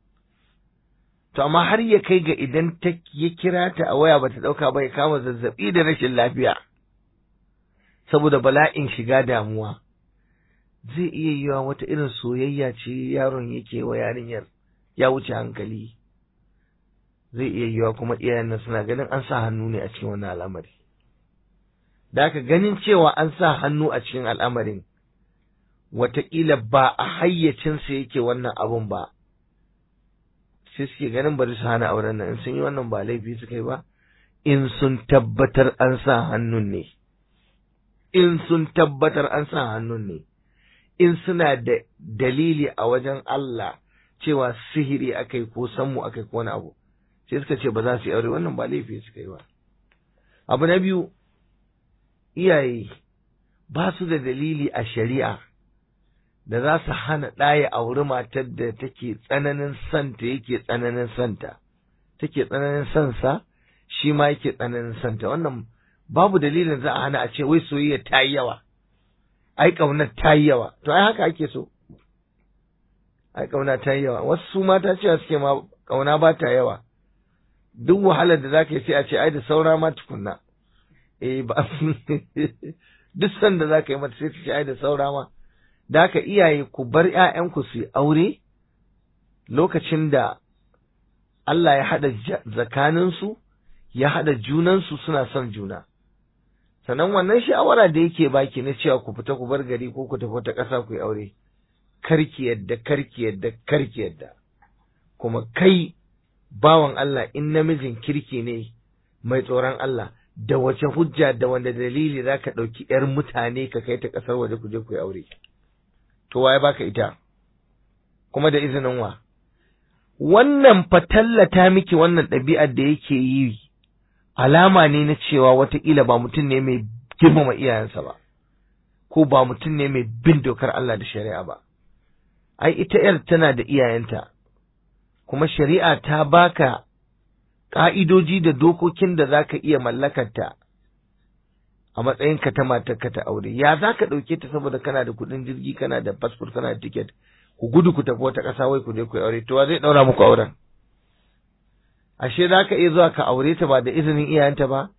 to amma har ya kai ga idan ta ya kira ta a waya bata ɗauka ba ya kama zazzaɓi da rashin lafiya saboda bala'in shiga damuwa zai iya yiwa wata irin soyayya ce yaron yake wa yarinyar ya wuce hankali zai iya yiwa kuma iyayen nan suna ganin an sa hannu ne a cikin wannan al'amari da aka ganin cewa an sa hannu a cikin al'amarin wataƙila ba a hayyacinsa yake wannan abun ba sai suke ganin bari su hana auren nan in sun yi wannan ba laifi suka yi ba in sun tabbatar an sa hannun ne in sun tabbatar an sa hannun ne in suna da dalili a wajen Allah cewa sihiri akai ko sammu akai ko wani abu sai suka ce ba za su yi aure wannan ba laifi suka yi ba abu na biyu iyaye ba su da dalili a shari'a da za su hana ɗaya auri matar da take tsananin santa yake tsananin santa take tsananin sansa shi ma yake tsananin santa wannan babu dalilin za a hana a ce wai soyayya ta yi yawa ai ƙaunar ta yi yawa to ai haka ake so ai ƙauna ta yi yawa wasu su mata cewa suke ma ƙauna ba ta yawa duk wahalar da zaka yi sai a ce ai da saura ma tukunna eh ba duk sanda zaka yi mata sai ta ce ai da saura ma da haka iyaye ku bar ƴaƴanku su yi aure lokacin da Allah ya haɗa tsakaninsu ya haɗa junansu suna son juna sannan wannan shawara da yake baki na cewa ku fita ku bar gari ko ku tafi wata ƙasa ku yi aure karki yadda karki yadda karki yadda kuma kai bawan Allah in namijin kirki ne mai tsoron Allah da wace hujja da wanda dalili za ka ɗauki ‘yar mutane ka kai ta ƙasar waje ku je ku yi aure to waye baka ita kuma da izinin wa wannan fatallata miki wannan ɗabi'ar da yake yi alama ne na cewa wataƙila ba mutum ne mai girmama iyayensa ba ko ba mutum ne mai bin dokar Allah da shari'a ba ai ita ‘yar tana da iyayenta kuma shari'a ta baka ƙa'idoji da dokokin da za ka iya mallakarta a matsayinka ta matarka ta aure ya za ka ɗauke ta saboda kana da kuɗin jirgi kana da fasfur kana da tiket ku gudu ku tafi wata ƙasa wai ku je ku yi aure to wa zai ɗaura muku auren ashe za ka iya zuwa ka aure ta ba da izinin iyayenta ba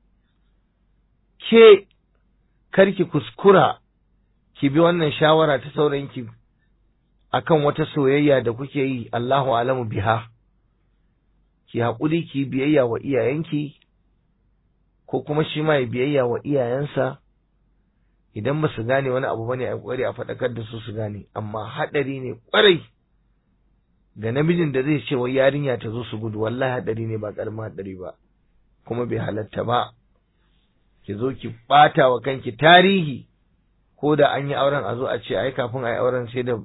ke karki kuskura ki bi wannan shawara ta saurayinki akan wata soyayya da kuke yi Allahu alamu biha ki haƙuri ki biyayya wa iyayenki ko kuma shi ma ya biyayya wa iyayensa idan ba su gane wani abu bane a kokari a faɗakar da su su gane amma haɗari ne ƙwarai ga namijin da zai ce wa yarinya ta zo su gudu wallahi haɗari ne ba ƙaramin haɗari ba kuma bai halatta ba ki zo ki ɓata wa kanki tarihi ko da an yi auren a zo a ce ai kafin a yi auren sai da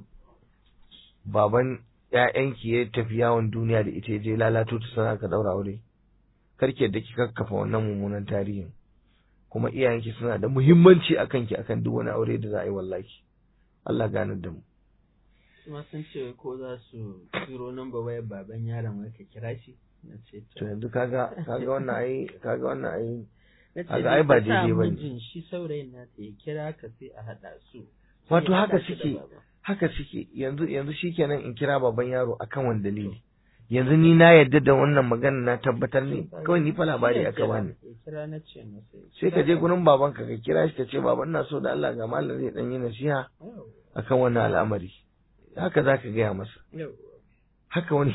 baban ‘ya'yanki ya tafi yawon duniya da ita je lalato ta sana ka ɗaura aure karki da ki kakkafa wannan mummunan tarihin kuma iyayenki suna da muhimmanci a kanki akan duk wani aure da za a yi wallahi Allah ganar da mu kuma sun ce ko za su turo namba wayar baban yaron wai ka kira shi na ce to yanzu kaga kaga wannan ai kaga wannan ai na ce kaga ai ba ka sa daidai bane. mijin shi saurayin na ya kira ka sai a haɗa su Wato Sai ya haka haɗa shi da suke. baba. haka suke yanzu yanzu shikenan in kira baban yaro akan wani dalili yanzu ni na yarda da wannan magana na tabbatar ne kawai ni fa labari Ya aka kira, bani ya kira na ce masa ya sai ka kira je gurin babanka ka kira shi ka ce baban na so da Allah ga malam zai dan yi nasiha Yawwa, akan wannan al'amari haka zaka gaya masa yawwa. haka wani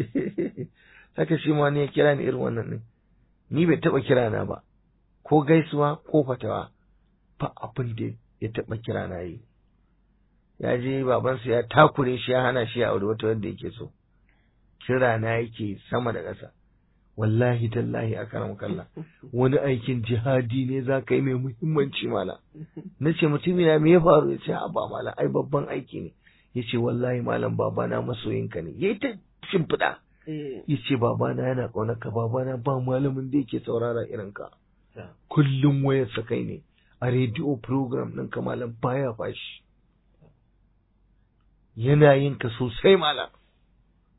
haka shi ma wani ya kira ni irin wannan ne ni bai taba kira na ba ko gaisuwa ko fatawa ba abin da ya taba kira na yi ya je babansa ya takure shi ya hana shi ya aure wata wanda yake so kira na yake sama da ƙasa wallahi tallahi a karam kalla wani aikin jihadi ne za ka yi mai muhimmanci mala na ce mutumina me ya faru ya ce ba mala ai babban aiki ne ya ce wallahi malam babana masoyinka ne ya yi ta shimfiɗa Eh, ya ce babana yana ƙaunarka babana ba malamin da yake saurara irin ka ta. kullum wayarsa kai ne a rediyo program ɗin ka malam baya fashi yana yin ka sosai malam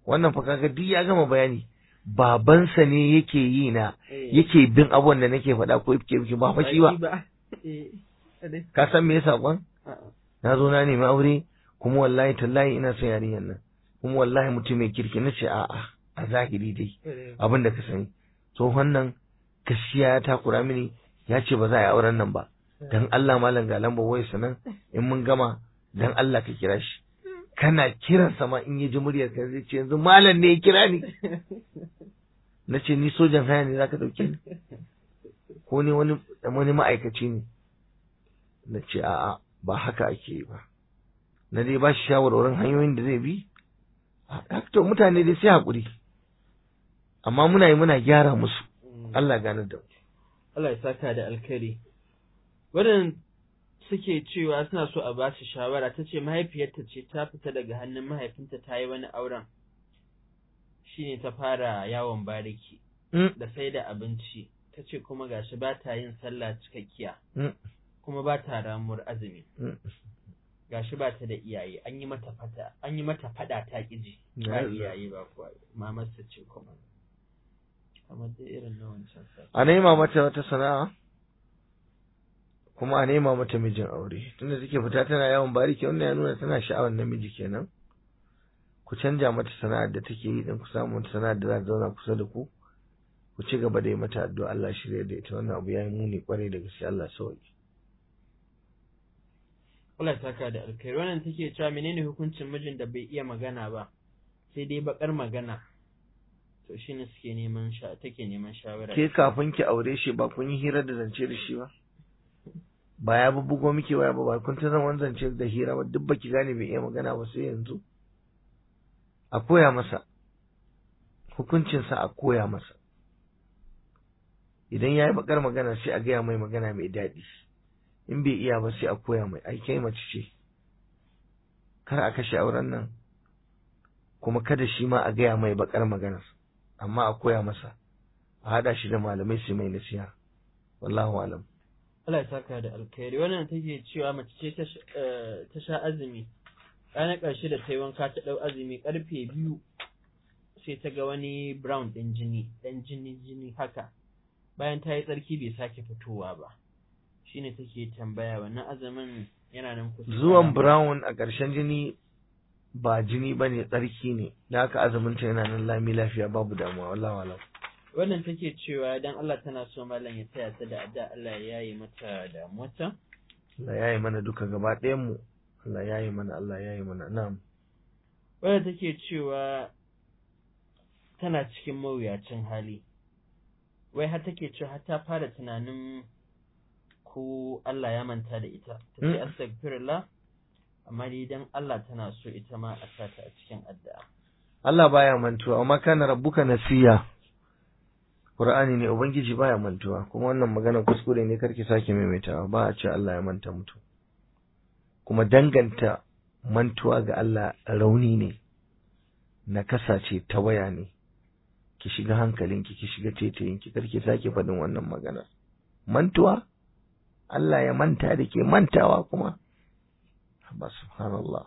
wannan fa kaga duk ya gama bayani babansa ne yake yi na Eh. yake bin abubuwan da nake faɗa ko yake yake ba fa shi ba ba eh kadai ka san me yasa kwan a'a na zo na nemi aure kuma wallahi tallahi ina son yarinyar nan kuma wallahi mutum mai kirki na ce a'a a zahiri dai kadai. abin da ka sani tsohon nan gaskiya ya takura mini ya ce ba za a yi auren nan ba dan Allah malam ga lambar wayarsa nan in mun gama dan Allah ka kira shi kana kiran sama in ya ji muryar ka zai ce yanzu malam ne ya kira ni na ce ni sojan haya ne zaka dauke ni ko ne wani wani ma'aikaci ne na ce a'a ba haka ake yi ba na dai ba shi shawarwarin hanyoyin da zai bi a to mutane dai sai hakuri amma muna yi muna gyara musu Mm. Allah gane da mu Allah ya saka da alkhairi. Waɗanda suke cewa suna so a ba su shawara ta ce mahaifiyarta ce ta fita daga hannun mahaifinta ta yi wani auren shi ne ta fara yawon bariki Mm, da sai da abinci ta ce kuma gashi ba ta yin sallah cikakkiya mm, kuma ba ta ramuwar azumi mm. gashi ba ta da iyaye an yi mata fata an yi mata fada ta kiji Ya ba Allah. iyaye ba kuwa mamarsa ce kuma kamar da irin na wancan sa a nema mata wata sana'a kuma a nema mata mijin aure tunda take fita tana yawon bariki wannan ya nuna tana sha'awar namiji kenan ku canja mata sana'ar da take yi din ku samu wata sana'ar da za ta zauna kusa da ku ku ci gaba da yi mata addu'a Allah shirya da ita wannan abu ya yi muni kwarai da gaske Allah sauki Allah ya saka da alkhairi wannan take cewa menene hukuncin mijin da bai iya magana ba sai dai bakar magana to shine suke neman sha take neman shawara ke kafin ki aure shi ba kun yi hira da zance da shi ba ba ya bubbugo miki waya ba ba kun ta zama zance da hira ba duk baki gane bai iya magana ba sai yanzu a koya masa hukuncinsa a koya masa idan ya yi bakar magana sai a gaya mai magana mai daɗi in bai iya ba sai a koya mai ai kai mace ce kar a kashe auren nan kuma kada shi ma a gaya mai bakar magana amma a koya masa a haɗa shi da malamai su mai nasiha wallahu alam Allah ya saka da alkhairi wannan take cewa mace ce ta sh- eh, ta sha azumi ranar ƙarshe da ta yi wanka ta ɗau azumi ƙarfe biyu sai ta ga wani brown ɗin jini ɗan jini jini haka bayan ta yi tsarki bai sake fitowa ba shine take tambaya wannan azumin yana nan kusa zuwan brown a ƙarshen jini ba jini ba ne tsarki ne da haka azumin ta yana nan lami lafiya babu damuwa wallahu alam wannan take cewa dan Allah tana so malam ya taya ta da adda Allah ya yaye mata damuwarta Allah ya yi mana duka gaba ɗayan mu Allah ya yi mana Allah ya yi mana na'am wadda take cewa tana cikin mawuyacin hali wai har take cewa har ta fara tunanin ko Allah ya manta da ita ta ce Mm. astaghfirullah amma dai dan Allah tana so ita ma a sa ta a cikin addu'a Allah baya mantuwa amma kana rabbuka nasiya Qur'ani ne ubangiji baya mantuwa kuma wannan magana kuskure ne karki sake maimaitawa ba a ce Allah ya manta mutu kuma danganta mantuwa ga Allah rauni ne nakasa ce ta waya ne ki shiga hankalinki ki shiga tetayinki karki sake faɗin wannan magana mantuwa Allah ya manta da ke mantawa kuma ba subhanallah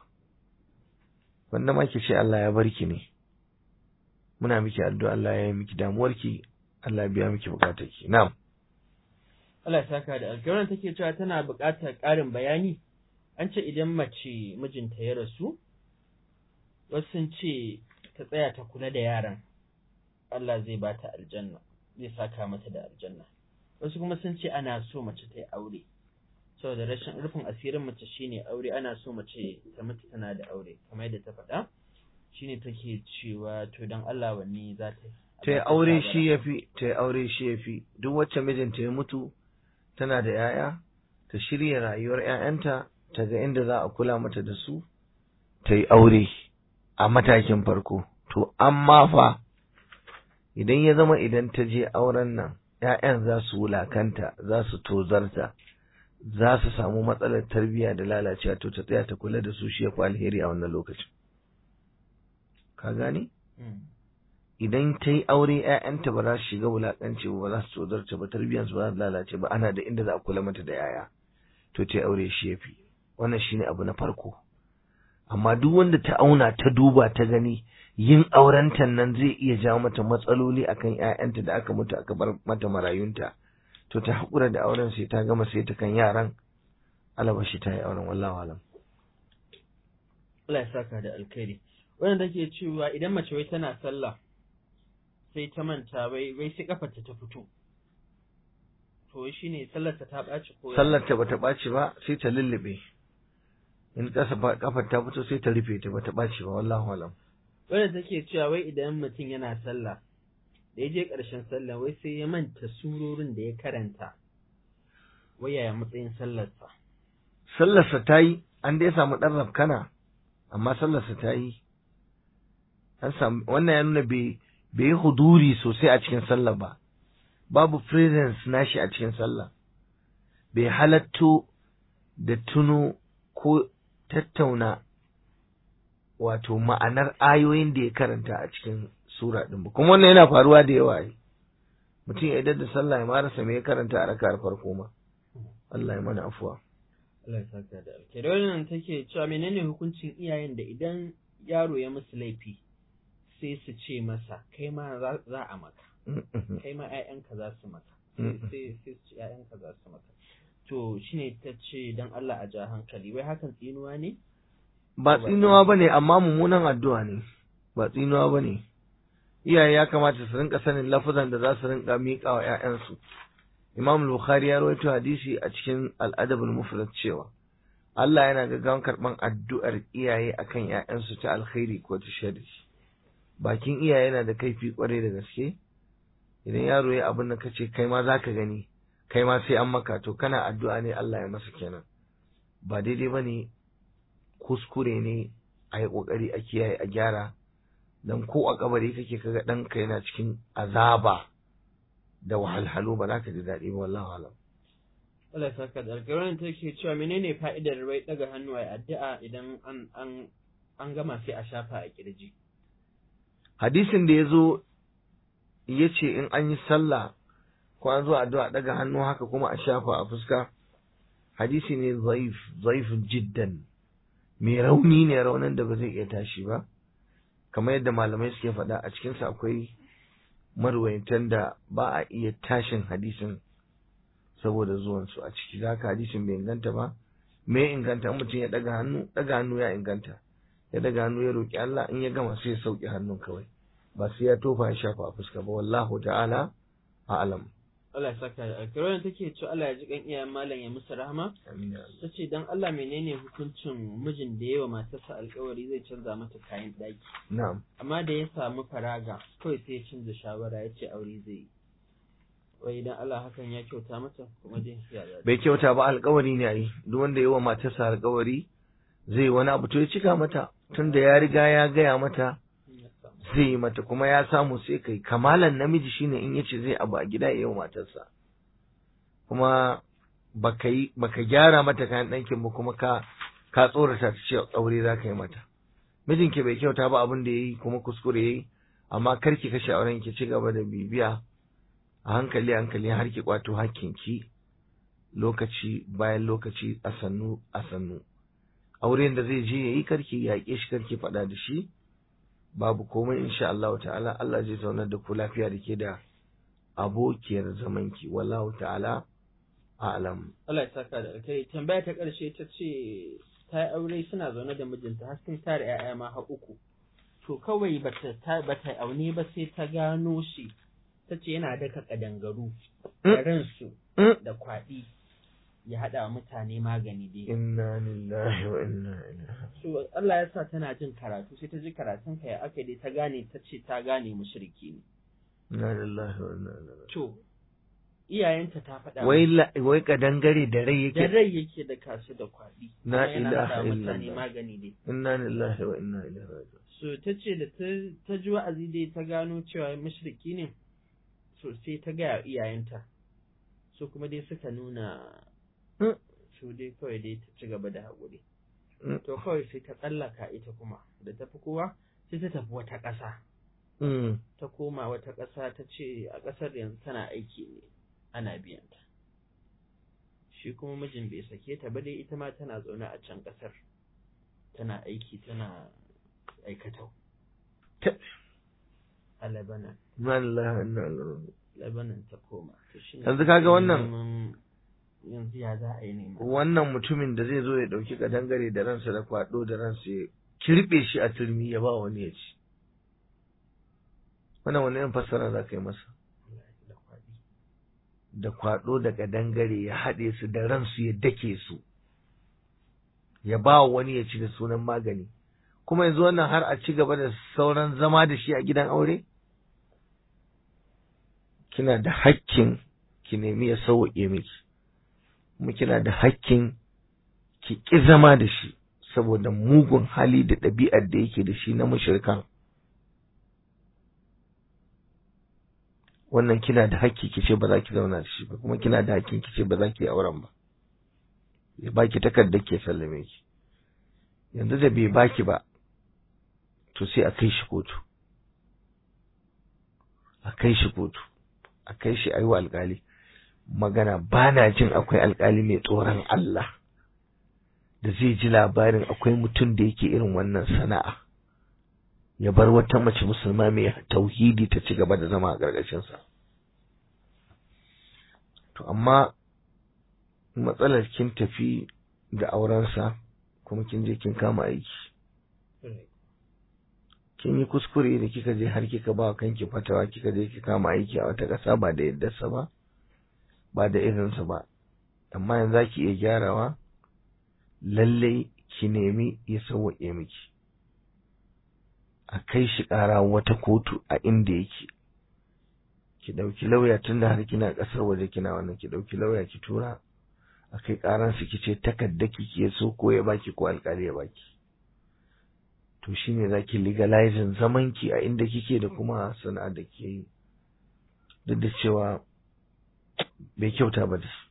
wanda ma ki ce Allah ya barki ne muna miki addu'a Allah ya yi miki damuwarki Allah ya biya miki bukatarki na'am Allah ya saka da alƙawarin take cewa tana buƙatar ƙarin bayani an ce idan mace mijinta ya rasu wasu sun ce ta tsaya ta kula da yaran Allah zai ba ta aljanna zai saka mata da aljanna wasu kuma sun ce ana so mace ta yi aure saboda rashin rufin asirin mace shine aure ana so mace ta mutu tana da aure kamar yadda ta faɗa shine take cewa to dan Allah wanne za ta yi ta yi aure shi ya fi ta yi aure shi ya fi duk wacce mijinta ya mutu tana da 'ya'ya ta shirya rayuwar 'ya'yanta ta ga inda za a kula mata da su ta yi aure a matakin farko to amma fa idan ya zama idan ta je auren nan 'ya'yan za su wulakanta za su tozarta za su samu matsalar tarbiyya da lalacewa to ta tsaya ta kula da su shi ya fi alheri a wannan lokacin ka gane Mm. idan ta yi aure ‘ya'yanta ba za su shiga wulaƙanci ba za su tsodarta ba tarbiyyarsu ba za su lalace ba ana da inda za a kula mata da ‘ya'ya to ta yi aure shi ya fi wannan shi ne abu na farko amma duk wanda ta auna ta duba ta gani yin aurenta nan zai iya jawo mata matsaloli akan ƴaƴanta da aka mutu aka bar mata marayunta to ta haƙura da auren sai ta gama sai ta kan yaran alabashi ta yi auren wallahu alam Allah ya saka da alkhairi wannan take cewa idan mace wai tana sallah sai ta manta wai wai sai kafarta ta fito to shi ne sallarta ta ɓaci ko sallar ta bata ɓaci ba sai ta lullube in ƙasa kafar ta fito sai ta rufe ta bata ɓaci ba wallahu alam wanda take cewa wai idan mutum yana sallah da ya je ƙarshen sallah wai sai ya manta surorin da ya karanta wai yaya matsayin sallarsa sallarsa ta yi an dai samu ɗan rafkana amma sallarsa ta yi an samu wannan ya nuna bai bai yi huduri sosai a cikin sallah ba babu presence nashi a cikin sallah bai halatto da tuno ko tattauna wato ma'anar ayoyin da ya karanta a cikin sura ɗin ba kuma wannan yana faruwa da yawa yi mutum ya idar da sallah ya marasa me ya karanta a raka'ar farko ma Allah ya mana afuwa Allah ya saka da alkhairi wannan take cewa menene hukuncin iyayen da idan yaro ya musu laifi sai su ce masa kai ma za a maka kai ma ƴaƴanka za su maka sai sai su ce ƴaƴanka za su maka to shine ta ce dan Allah a ja hankali wai hakan tsinuwa ne ba tsinuwa bane amma mummunan addu'a ne ba tsinuwa bane iyaye ya kamata su rinka sanin lafazan da za su rinka miƙa wa ƴaƴansu Imam Bukhari ya rawaito hadisi a cikin Al-Adab al-Mufrad cewa Allah yana gaggawan karban addu'ar iyaye akan ƴaƴansu ta alkhairi ko ta sharri bakin iyaye yana da kaifi kwarai da gaske idan yaro ya abin da kace kai ma zaka gani kai ma sai an maka to kana addu'a ne Allah ya masa kenan ba daidai bane kuskure ne a yi kokari a kiyaye a gyara dan ko a kabari kake kaga ɗanka yana cikin azaba da wahalhalu ba za ka ji daɗi ba wallahi alam Allah ya saka da alƙawarin take cewa menene fa'idar wai daga hannu a addu'a idan an an an gama sai a shafa a kirji hadisin da ya zo ya ce in an yi sallah ko an zo addu'a daga hannu haka kuma a shafa a fuska hadisi ne zaif zaif jiddan mai rauni ne raunin da ba zai iya tashi ba kamar yadda malamai suke faɗa a cikinsa akwai marwaitan da ba a iya tashin hadisin saboda zuwansu a ciki za ka hadisin bai inganta ba me inganta in mutum ya daga hannu daga hannu ya inganta ya daga hannu ya roƙi Allah in ya gama sai ya sauke hannun kawai ba sai ya tofa ya shafa a fuska ba wallahu ta'ala a'lam Allah ya saka da alƙawarin take cewa Allah ya ji kan iyayen malam ya musu rahama ta ce dan Allah menene hukuncin mijin da yawa matarsa alƙawari zai canza mata kayan ɗaki na'am amma da ya samu faraga kawai sai ya canza shawara ya ce aure zai yi wai idan Allah hakan ya kyauta mata kuma dai ya zaɓi bai kyauta ba alƙawari ne ai duk wanda yawa matarsa alƙawari zai wani abu to ya cika mata tunda ya riga ya gaya mata zai yi mata kuma ya samu sai kai kamalan namiji shine in yace zai abu a gida yayin matarsa kuma baka yi baka gyara mata kayan ɗankin ba kuma ka ka tsorata ta ce aure za ka yi mata mijinki bai kyauta ba abin da yayi kuma kuskure yayi amma kar ki kashe auren ki ci gaba da bibiya a hankali hankali har ki kwato hakkinki lokaci bayan lokaci a sannu a sannu auren da zai je yayi karki yaƙe shi karki faɗa da shi babu komai insha Allah ta'ala Allah zai zaunar da ku lafiya da ke da abokiyar zamanki wallahu ta'ala a'lam Allah ya saka da alkai tambaya ta ƙarshe ta ce ta yi aure suna zaune da mijinta har sun tare ƴaƴa ma har uku to kawai bata ta bata aune ba sai ta gano shi ta ce yana daka kadangaru da ransu da kwaɗi ya haɗa mutane magani dai inna lillahi wa inna ilaihi so Allah ya sa tana jin karatu sai ta ji karatun ka ya aka dai ta gane ta ce ta gane mushriki ne inna lillahi wa inna ilaihi to iyayenta ta faɗa wai la- wai kadangare da rai da yake rai yake da kasu da kwaɗi Na kuma yana ilaha haɗa mutane illallah. magani dai inna lillahi wa inna ilaihi raji'un so ta ce da ta- ta ji wa'azi dai ta gano cewa mushriki ne so sai ta gaya wa iyayenta so kuma dai suka nuna Mm. su dai kawai dai ta ci gaba da haƙuri Mm. to kawai sai ta tsallaka ita kuma da tafi kowa sai ta tafi wata ƙasa Mm. ta koma wata ƙasa ta ce a ƙasar yanzu tana aiki ne ana biyanta shi kuma mijin bai sake ta ba dai ita ma tana zaune a can ƙasar tana aiki tana aikatau Ta- a Lebanon Wallahi, inna lillahi. Lebanon ta koma To shine Yanzu kaga wannan- neman- yanzu ya za a yi nema wannan mutumin da zai zo ya ɗauki kadangare da ransa da kwaɗo da ransa ya kirɓe shi a turmi ya ba wani ya ci wannan wani irin fassara za ka yi masa da kwaɗi da kwaɗo da kadangare ya haɗe su da ransu ya dake su ya ba wa wani ya ci da sunan magani kuma yanzu wannan har a ci gaba da sauran zama da shi a gidan aure kina da hakkin ki nemi ya sauwaƙe miki kuma kina da hakkin ki ƙi zama da shi saboda mugun hali da ɗabi'ar da yake da shi na mushrikan wannan kina da hakki ki ce ba za ki zauna da shi ba kuma kina da hakkin ki ce ba za ki yi auren ba ya baki takardar ke sallame ki yanzu da bai baki ba to sai a kai shi kotu a kai shi kotu a kai shi aiwa alkali magana ba na jin akwai alkali mai tsoron Allah da zai ji labarin akwai mutum da yake irin wannan sana'a ya bar wata mace musulma mai tauhidi ta ci gaba da zama a ƙarƙashinsa. To, amma matsalar kin tafi da aurensa kuma kin je kin kama aiki. Kin yi kuskure da kika je har kika ba kanki fatawa kika je ki kama aiki a wata ƙasa ba da yaddarsa ba, ba da irinsa ba. Amma yanzu za ki iya gyarawa, lallai ki nemi ya sauwaƙe miki. a kai shi ƙara wata kotu a inda yake ki ɗauki lauya tun da har kina ƙasar waje kina wannan ki ɗauki lauya ki tura a kai ƙaran su ki ce takarda ki ke so ko ya baki ko alƙali ya baki to shine zaki legalizing zaman ki a inda kike da kuma sana'a da ke yi duk da cewa bai kyauta ba da su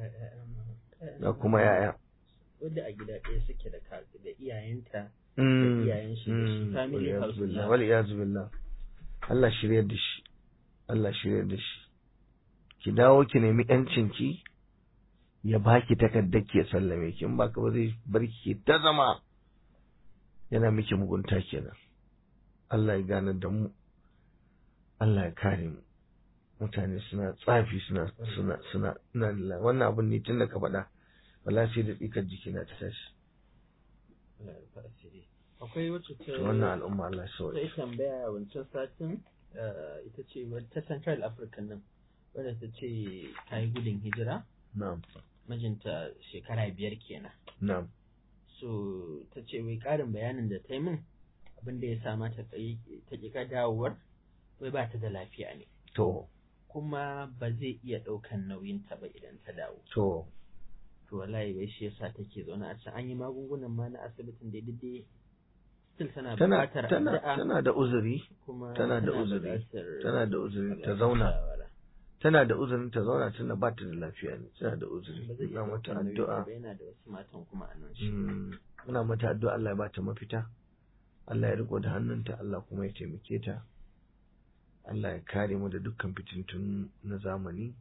da kuma yaya wadda a gida ɗaya suke da da iyayenta Mm, iyayen shi da shi mm, family wal house iyaz billah, na- wal iyaz billah Allah shiryar da shi Allah shiryar da shi ki dawo ki nemi yancin ki ya baki takardar ki ya sallame ki in baka ba zai bar ki ta zama yana miki mugunta kenan Allah ya gane da mu Allah ya kare mu mutane suna tsafi suna suna suna ina lillahi wannan abun ne tun da ka faɗa wallahi sai da tsikar jikina ta tashi Allah ya rufa asiri. akwai wacce ta to wannan al'umma Allah ya ta sauke yi tambaya wancan satin eh, ita ce wa- ta central africa nan wadda ta ce ta yi gudun hijira na'am mijinta shekara biyar kenan na'am so ta ce wai ƙarin bayanin da ta yi min abin da ya sa mata ta ƙi dawowar wai ba ta da lafiya ne to kuma ba zai iya ɗaukan nauyinta ba idan ta dawo to to wallahi wai shi yasa take zaune a can an yi magungunan ma na asibitin da dai still tana tana buƙatar tana addu'a tana da uzuri kuma tana da uzuri, buƙatar tana da uzuri ta buƙatar zauna shawara. tana da uzurin ta zauna tana ba ta da lafiya ne tana da ba uzuri zai iya ina mata ɗaukan nauyinta addu'a ba yana da wasu matan kuma a nan shi Mm, muna mata addu'a Allah ya ba ta mafita Allah ya riko da hannunta Allah kuma ya taimake ta Allah ya kare mu da dukkan fitintun na zamani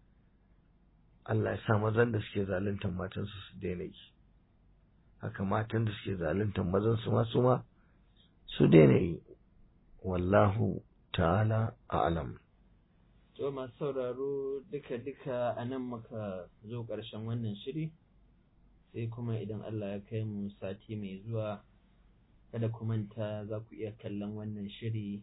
Allah ya sa mazan da suke zaluntar matansu su daina yi haka matan da suke zaluntar mazan su ma su ma su daina yi wallahu ta'ala a'lam To masu sauraro duka-duka a nan muka zo ƙarshen wannan shiri, sai kuma idan Allah ya kai mu sati mai zuwa, kada ku manta za ku iya kallon wannan shiri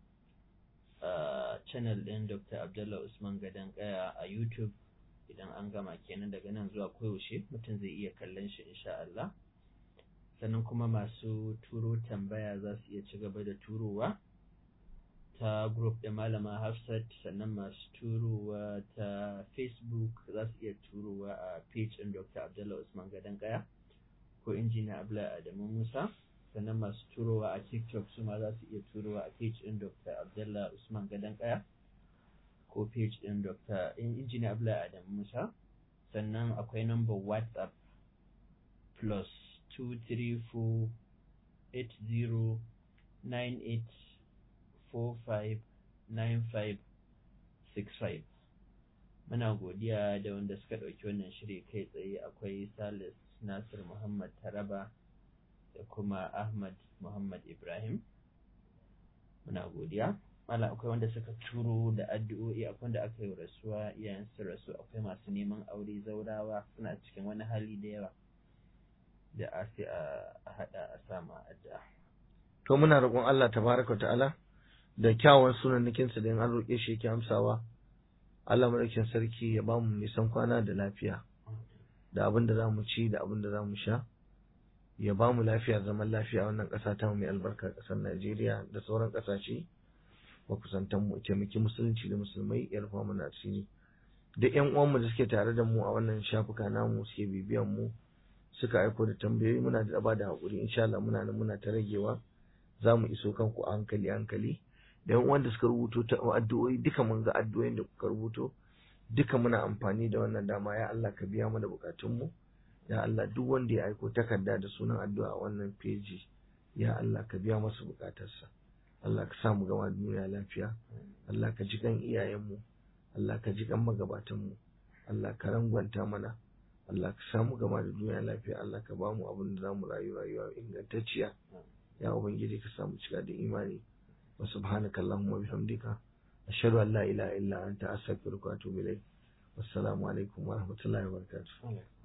a channel ɗin Dr. Abdullah Usman Gadon Kaya a YouTube idan an gama kenan daga nan zuwa koyaushe mutum zai iya kallon shi insha Allah. Sannan kuma masu turo tambaya za su iya ci gaba da turowa. ta group da malama Hafsat sannan masu turowa ta Facebook za su iya turowa a page ɗin Dr. Abdullah Usman Gadon Kaya ko injiniya Abdullahi Adamu Musa sannan masu turowa a TikTok su ma za su iya turowa a page ɗin Dr. Abdullah Usman Gadon Kaya ko page ɗin Dr. injiniya Abdullahi Adamu Musa sannan akwai number WhatsApp plus 234 80 98 459565 muna godiya da wanda suka ɗauki wannan shiri kai tsaye akwai salis nasir muhammad taraba da kuma Ahmad Muhammad Ibrahim muna godiya mala akwai wanda suka turo da addu'o'i akwai wanda aka yi rasuwa iyayen su rasu akwai masu neman aure zaurawa suna cikin wani hali da yawa da a sai a haɗa a sama addu'a to muna roƙon Allah tabaraka ta'ala da kyawun sunannikinsa da in an roƙe shi yake amsawa Allah madaukakin sarki ya bamu nisan kwana da lafiya da abin da za mu ci da abin da za mu sha ya ba mu lafiya zaman lafiya a wannan ƙasa ta mai albarka ƙasar Najeriya da sauran ƙasashe makusantan mu taimaki musulunci da musulmai ya rufa mana asiri da ƴan uwanmu da suke tare da mu a wannan shafuka namu suke bibiyan mu suka aiko da tambayoyi muna da ba da haƙuri insha Allah muna nan muna ta ragewa za mu iso kanku a hankali hankali da ƴan uwan da suka rubuto ta addu'o'i duka mun ga addu'o'in da kuka rubuto duka muna amfani da wannan dama ya Allah ka biya mana bukatunmu mu ya Allah duk wanda ya aiko takarda da sunan addu'a a wannan feji ya Allah ka biya masa bukatarsa Allah ka samu gama duniya lafiya Allah ka ji kan iyayenmu Allah ka ji kan magabatanmu Allah ka rangwanta mana Allah ka samu gama da duniya lafiya Allah ka ba mu abin da zamu rayu rayuwa ingantacciya ya ubangiji ka samu cika da imani wa subhanaka allahumma bihamdika ashhadu an la ilaha illa anta astaghfiruka wa atubu ilayk wassalamu alaikum wa rahmatullahi wa barakatuh